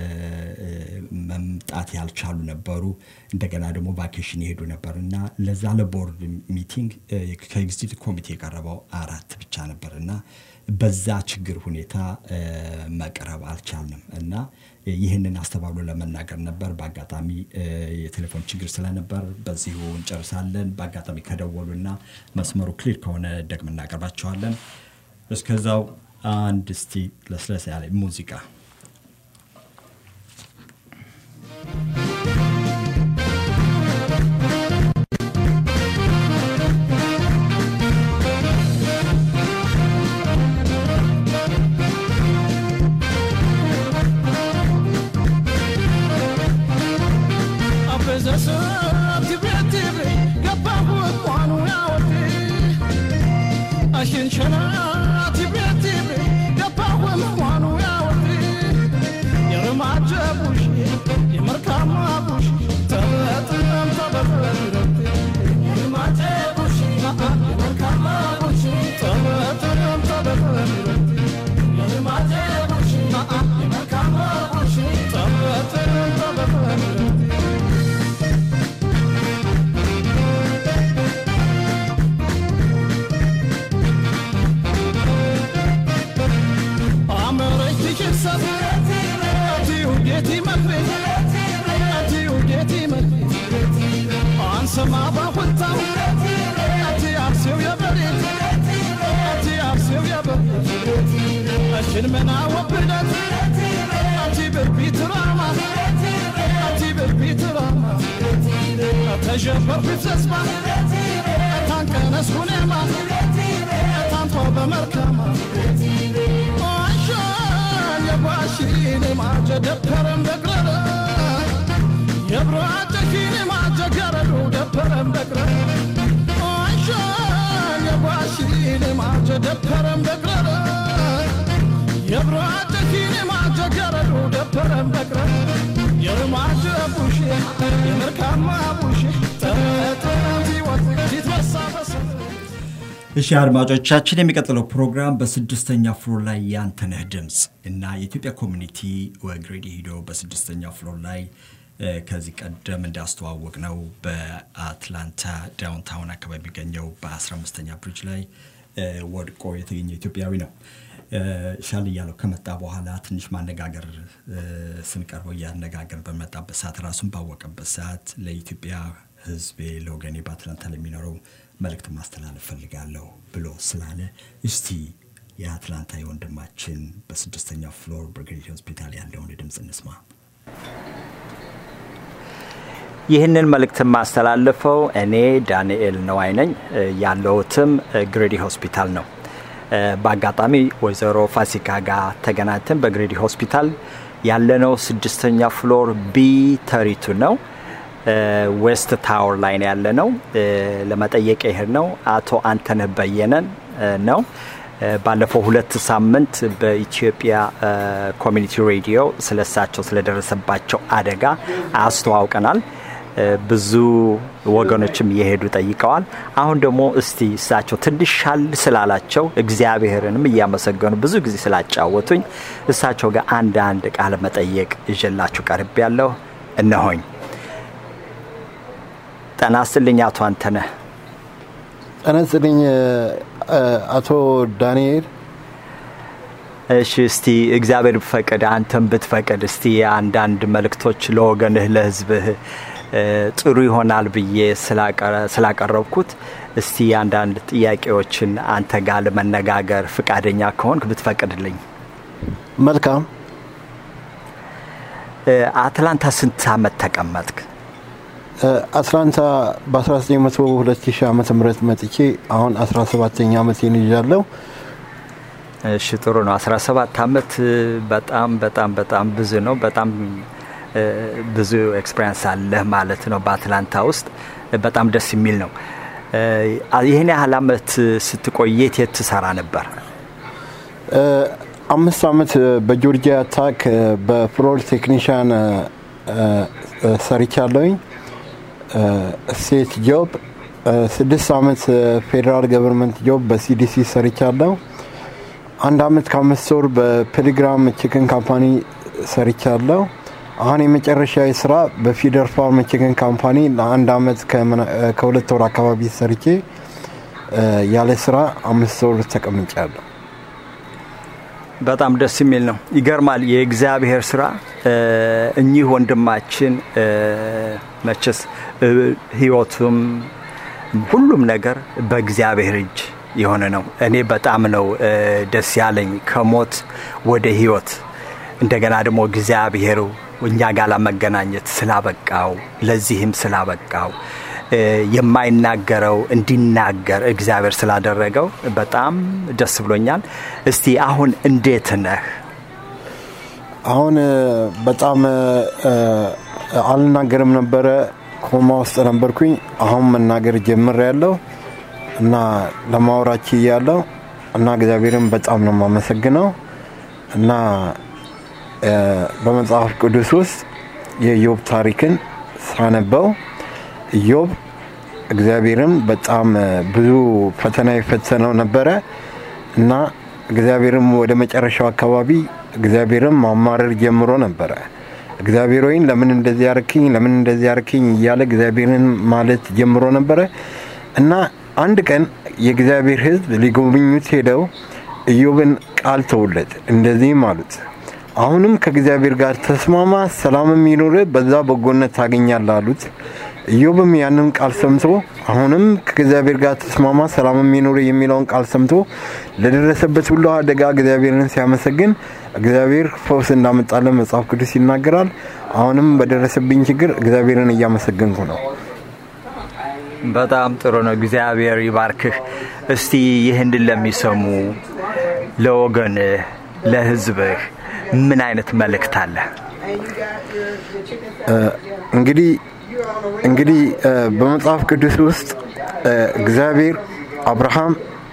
መምጣት ያልቻሉ ነበሩ። እንደገና ደግሞ ቫኬሽን የሄዱ ነበር እና ለዛ ለቦርድ ሚቲንግ ከኤግዚቢት ኮሚቴ የቀረበው አራት ብቻ ነበር እና በዛ ችግር ሁኔታ መቅረብ አልቻልንም እና ይህንን አስተባብሎ ለመናገር ነበር። በአጋጣሚ የቴሌፎን ችግር ስለነበር በዚሁ እንጨርሳለን። በአጋጣሚ ከደወሉና መስመሩ ክሊር ከሆነ ደግም እናቀርባቸዋለን። እስከዛው አንድ እስቲ ለስለስ ያለ ሙዚቃ ሽንመና ወብደት አቲ ብርቢት ራማ አቲ ብርቢት ራማ ተሸበርኩት ተስፋ ታንቀነስ ሁኔማ ታንቶ በመልካማ ዋሻን የባሽን ማጀ ደበረም በቅረረ የብሮ አጨኪን ማጀ ገረዱ ደበረም በቅረረ ዋሻን የባሽን ማጀ ደበረም በቅረረ የብሮ አጨኪን ማጀ ገረዱ ደበረም በቅረረ የማጀ ቡሽ የመርካማ ቡሽ ተረት ይወት ሲትበሳ በሰ እሺ አድማጮቻችን፣ የሚቀጥለው ፕሮግራም በስድስተኛ ፍሎር ላይ ያንተነህ ድምፅ እና የኢትዮጵያ ኮሚኒቲ ወግሬዲ ሂዶ በስድስተኛ ፍሎር ላይ እ፣ ከዚህ ቀደም እንዳስተዋወቅ ነው በአትላንታ ዳውንታውን አካባቢ የሚገኘው በ15ኛ ብሪጅ ላይ እ፣ ወድቆ የተገኘ ኢትዮጵያዊ ነው። እ፣ ሻል እያለው ከመጣ በኋላ ትንሽ ማነጋገር እ፣ ስንቀርበው እያነጋገር በመጣበት ሰዓት ራሱን ባወቀበት ሰዓት ለኢትዮጵያ ሕዝቤ ለወገኔ በአትላንታ ለሚኖረው መልእክት ማስተላለፍ ፈልጋለሁ ብሎ ስላለ እስቲ የአትላንታ የወንድማችን በስድስተኛ ፍሎር ብርጌድ ሆስፒታል ያለውን ድምፅ እንስማ። ይህንን መልእክት የማስተላልፈው እኔ ዳንኤል ነዋይ ነኝ። ያለሁትም ግሬዲ ሆስፒታል ነው። በአጋጣሚ ወይዘሮ ፋሲካ ጋር ተገናኝተን በግሬዲ ሆስፒታል ያለነው ስድስተኛ ፍሎር ቢ ተሪቱ ነው። ዌስት ታወር ላይ ነው ያለነው። ለመጠየቅ ይሄድ ነው አቶ አንተነህ በየነን ነው። ባለፈው ሁለት ሳምንት በኢትዮጵያ ኮሚኒቲ ሬዲዮ ስለሳቸው ስለደረሰባቸው አደጋ አስተዋውቀናል። ብዙ ወገኖችም እየሄዱ ጠይቀዋል። አሁን ደግሞ እስቲ እሳቸው ትንሽ ሻል ስላላቸው እግዚአብሔርንም እያመሰገኑ ብዙ ጊዜ ስላጫወቱኝ እሳቸው ጋር አንድ አንድ ቃለ መጠየቅ ይዤላችሁ ቀርብ ያለሁ እነሆኝ። ጤና ይስጥልኝ አቶ አንተነህ። ጤና ይስጥልኝ አቶ ዳንኤል። እሺ እስቲ እግዚአብሔር ብፈቅድ አንተም ብትፈቅድ እስቲ አንዳንድ መልእክቶች ለወገንህ ለህዝብህ ጥሩ ይሆናል ብዬ ስላቀረብኩት እስቲ አንዳንድ ጥያቄዎችን አንተ ጋር ለመነጋገር ፍቃደኛ ከሆንክ ብትፈቅድልኝ። መልካም። አትላንታ ስንት አመት ተቀመጥክ? አትላንታ በ1900 2000 ዓመተ ምህረት መጥቼ አሁን 17ኛ ዓመቴን ይዣለሁ። እሺ ጥሩ ነው። 17 ዓመት በጣም በጣም በጣም ብዙ ነው። በጣም ብዙ ኤክስፔሪንስ አለህ ማለት ነው በአትላንታ ውስጥ። በጣም ደስ የሚል ነው። ይህን ያህል አመት ስትቆይ የት የት ትሰራ ነበር? አምስት ዓመት በጆርጂያ ታክ በፍሎር ቴክኒሽያን ሰርቻለሁኝ። ስቴት ጆብ ስድስት ዓመት ፌዴራል ገቨርንመንት ጆብ በሲዲሲ ሰርቻለሁ። አንድ ዓመት ከአምስት ወር በፒልግራም ቺክን ካምፓኒ ሰርቻለሁ። አሁን የመጨረሻ ስራ በፊደር ፋርም ቺክን ካምፓኒ ለአንድ ዓመት ከሁለት ወር አካባቢ ሰርቼ ያለ ስራ አምስት ወር ተቀምጫለሁ። በጣም ደስ የሚል ነው። ይገርማል። የእግዚአብሔር ስራ እኚህ ወንድማችን መቼስ ህይወቱም ሁሉም ነገር በእግዚአብሔር እጅ የሆነ ነው። እኔ በጣም ነው ደስ ያለኝ ከሞት ወደ ህይወት እንደገና ደግሞ እግዚአብሔሩ እኛ ጋር ለመገናኘት ስላበቃው ለዚህም ስላበቃው የማይናገረው እንዲናገር እግዚአብሔር ስላደረገው በጣም ደስ ብሎኛል። እስቲ አሁን እንዴት ነህ? አሁን በጣም አልናገርም ነበረ፣ ኮማ ውስጥ ነበርኩኝ። አሁን መናገር ጀምር ያለው እና ለማውራች እያለው እና እግዚአብሔርን በጣም ነው የማመሰግነው እና በመጽሐፍ ቅዱስ ውስጥ የኢዮብ ታሪክን ሳነበው ኢዮብ እግዚአብሔርም በጣም ብዙ ፈተና የፈተነው ነበረ እና እግዚአብሔርም ወደ መጨረሻው አካባቢ እግዚአብሔርም ማማረር ጀምሮ ነበረ። እግዚአብሔር ወይን ለምን እንደዚህ ያርክኝ፣ ለምን እንደዚህ ያርክኝ እያለ እግዚአብሔርን ማለት ጀምሮ ነበረ እና አንድ ቀን የእግዚአብሔር ሕዝብ ሊጎበኙት ሄደው ኢዮብን ቃል ተውለት፣ እንደዚህም አሉት አሁንም ከእግዚአብሔር ጋር ተስማማ፣ ሰላምም ይኑር፣ በዛ በጎነት ታገኛለህ አሉት። ኢዮብም ያንን ቃል ሰምቶ አሁንም ከእግዚአብሔር ጋር ተስማማ ሰላም የሚኖር የሚለውን ቃል ሰምቶ ለደረሰበት ሁሉ አደጋ እግዚአብሔርን ሲያመሰግን እግዚአብሔር ፈውስ እንዳመጣለን መጽሐፍ ቅዱስ ይናገራል። አሁንም በደረሰብኝ ችግር እግዚአብሔርን እያመሰገንኩ ነው። በጣም ጥሩ ነው። እግዚአብሔር ይባርክህ። እስቲ ይህንን ለሚሰሙ ለወገንህ፣ ለህዝብህ ምን አይነት መልእክት አለ? እንግዲህ እንግዲህ በመጽሐፍ ቅዱስ ውስጥ እግዚአብሔር አብርሃም፣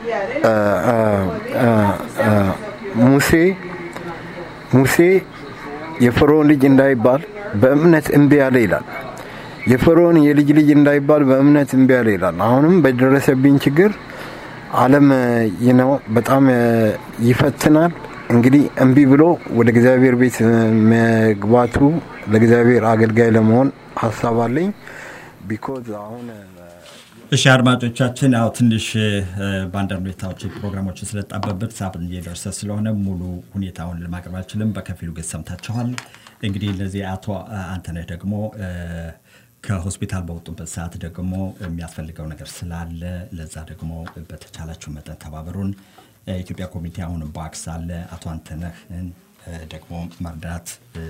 ሙሴ ሙሴ የፈርዖን ልጅ እንዳይባል በእምነት እምቢ ያለ ይላል። የፈርዖን የልጅ ልጅ እንዳይባል በእምነት እምቢ ያለ ይላል። አሁንም በደረሰብኝ ችግር ዓለም ነው በጣም ይፈትናል። እንግዲህ እምቢ ብሎ ወደ እግዚአብሔር ቤት መግባቱ ለእግዚአብሔር አገልጋይ ለመሆን ሀሳብ አለኝ። ቢኮዝ አሁን እሺ አድማጮቻችን፣ ያው ትንሽ በአንዳንድ ሁኔታዎች ፕሮግራሞችን ስለጣበበት ሰዓት እየደረሰ ስለሆነ ሙሉ ሁኔታውን ለማቅረብ አልችልም። በከፊሉ ግን ሰምታችኋል። እንግዲህ እነዚህ አቶ አንተነህ ደግሞ ከሆስፒታል በወጡበት ሰዓት ደግሞ የሚያስፈልገው ነገር ስላለ ለዛ ደግሞ በተቻላችሁ መጠን ተባበሩን። የኢትዮጵያ ኮሚቴ አሁን ባክስ አለ። አቶ አንተነህን ደግሞ መርዳት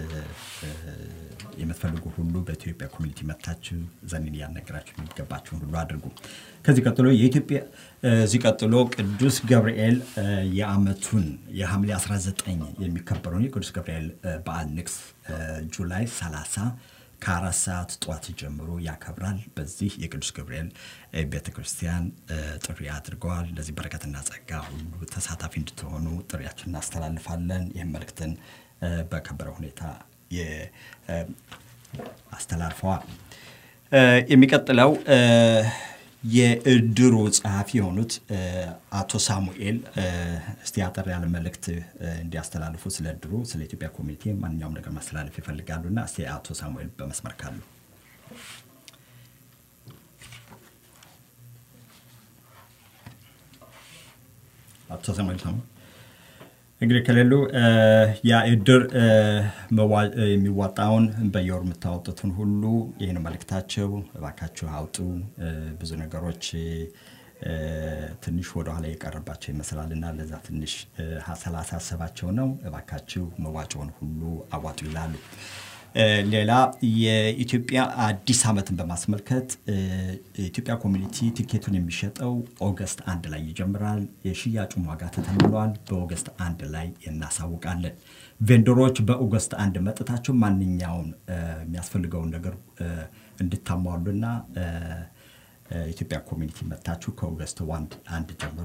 የምትፈልጉ ሁሉ በኢትዮጵያ ኮሚኒቲ መጥታችሁ ዘኒን እያነገራችሁ የሚገባችሁን ሁሉ አድርጉ። ከዚህ ቀጥሎ የኢትዮጵያ እዚህ ቀጥሎ ቅዱስ ገብርኤል የአመቱን የሐምሌ 19 የሚከበረውን የቅዱስ ገብርኤል በዓል ንግስ ጁላይ 30 ከአራት ሰዓት ጠዋት ጀምሮ ያከብራል። በዚህ የቅዱስ ገብርኤል ቤተ ክርስቲያን ጥሪ አድርገዋል። ለዚህ በረከትና ጸጋ ሁሉ ተሳታፊ እንድትሆኑ ጥሪያችን እናስተላልፋለን። ይህም መልእክትን በከበረ ሁኔታ አስተላልፈዋል። የሚቀጥለው የእድሩ ጸሐፊ የሆኑት አቶ ሳሙኤል እስቲ አጠር ያለ መልእክት እንዲያስተላልፉ ስለ እድሩ፣ ስለ ኢትዮጵያ ኮሚኒቲ ማንኛውም ነገር ማስተላለፍ ይፈልጋሉ እና እስቲ አቶ ሳሙኤል በመስመር ካሉ አቶ ሳሙኤል ሳሙ እንግዲህ ከሌሉ ያ እድር የሚዋጣውን በየወር የምታወጡትን ሁሉ ይህን መልእክታቸው እባካችሁ አውጡ። ብዙ ነገሮች ትንሽ ወደኋላ የቀረባቸው ይመስላል እና ለዛ ትንሽ ስላሳሰባቸው ነው። እባካችሁ መዋጮውን ሁሉ አዋጡ ይላሉ። ሌላ የኢትዮጵያ አዲስ ዓመትን በማስመልከት የኢትዮጵያ ኮሚኒቲ ቲኬቱን የሚሸጠው ኦገስት አንድ ላይ ይጀምራል። የሽያጩን ዋጋ ተተምኗል። በኦገስት አንድ ላይ እናሳውቃለን። ቬንደሮች በኦገስት አንድ መጥታቸው ማንኛውን የሚያስፈልገውን ነገር እንድታሟሉና ኢትዮጵያ ኮሚኒቲ መጥታችሁ ከኦገስት አንድ ጀምሮ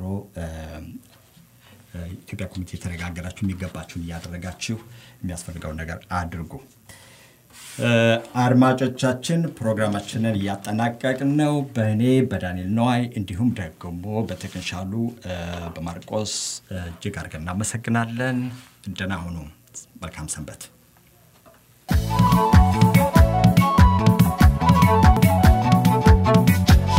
ኢትዮጵያ ኮሚኒቲ የተነጋገራችሁ የሚገባችሁን እያደረጋችሁ የሚያስፈልገውን ነገር አድርጉ። አድማጮቻችን ፕሮግራማችንን እያጠናቀቅን ነው። በእኔ በዳንኤል ነዋይ እንዲሁም ደግሞ በቴክኒሻሉ በማርቆስ እጅግ አድርገን እናመሰግናለን። ደህና ሁኑ። መልካም ሰንበት።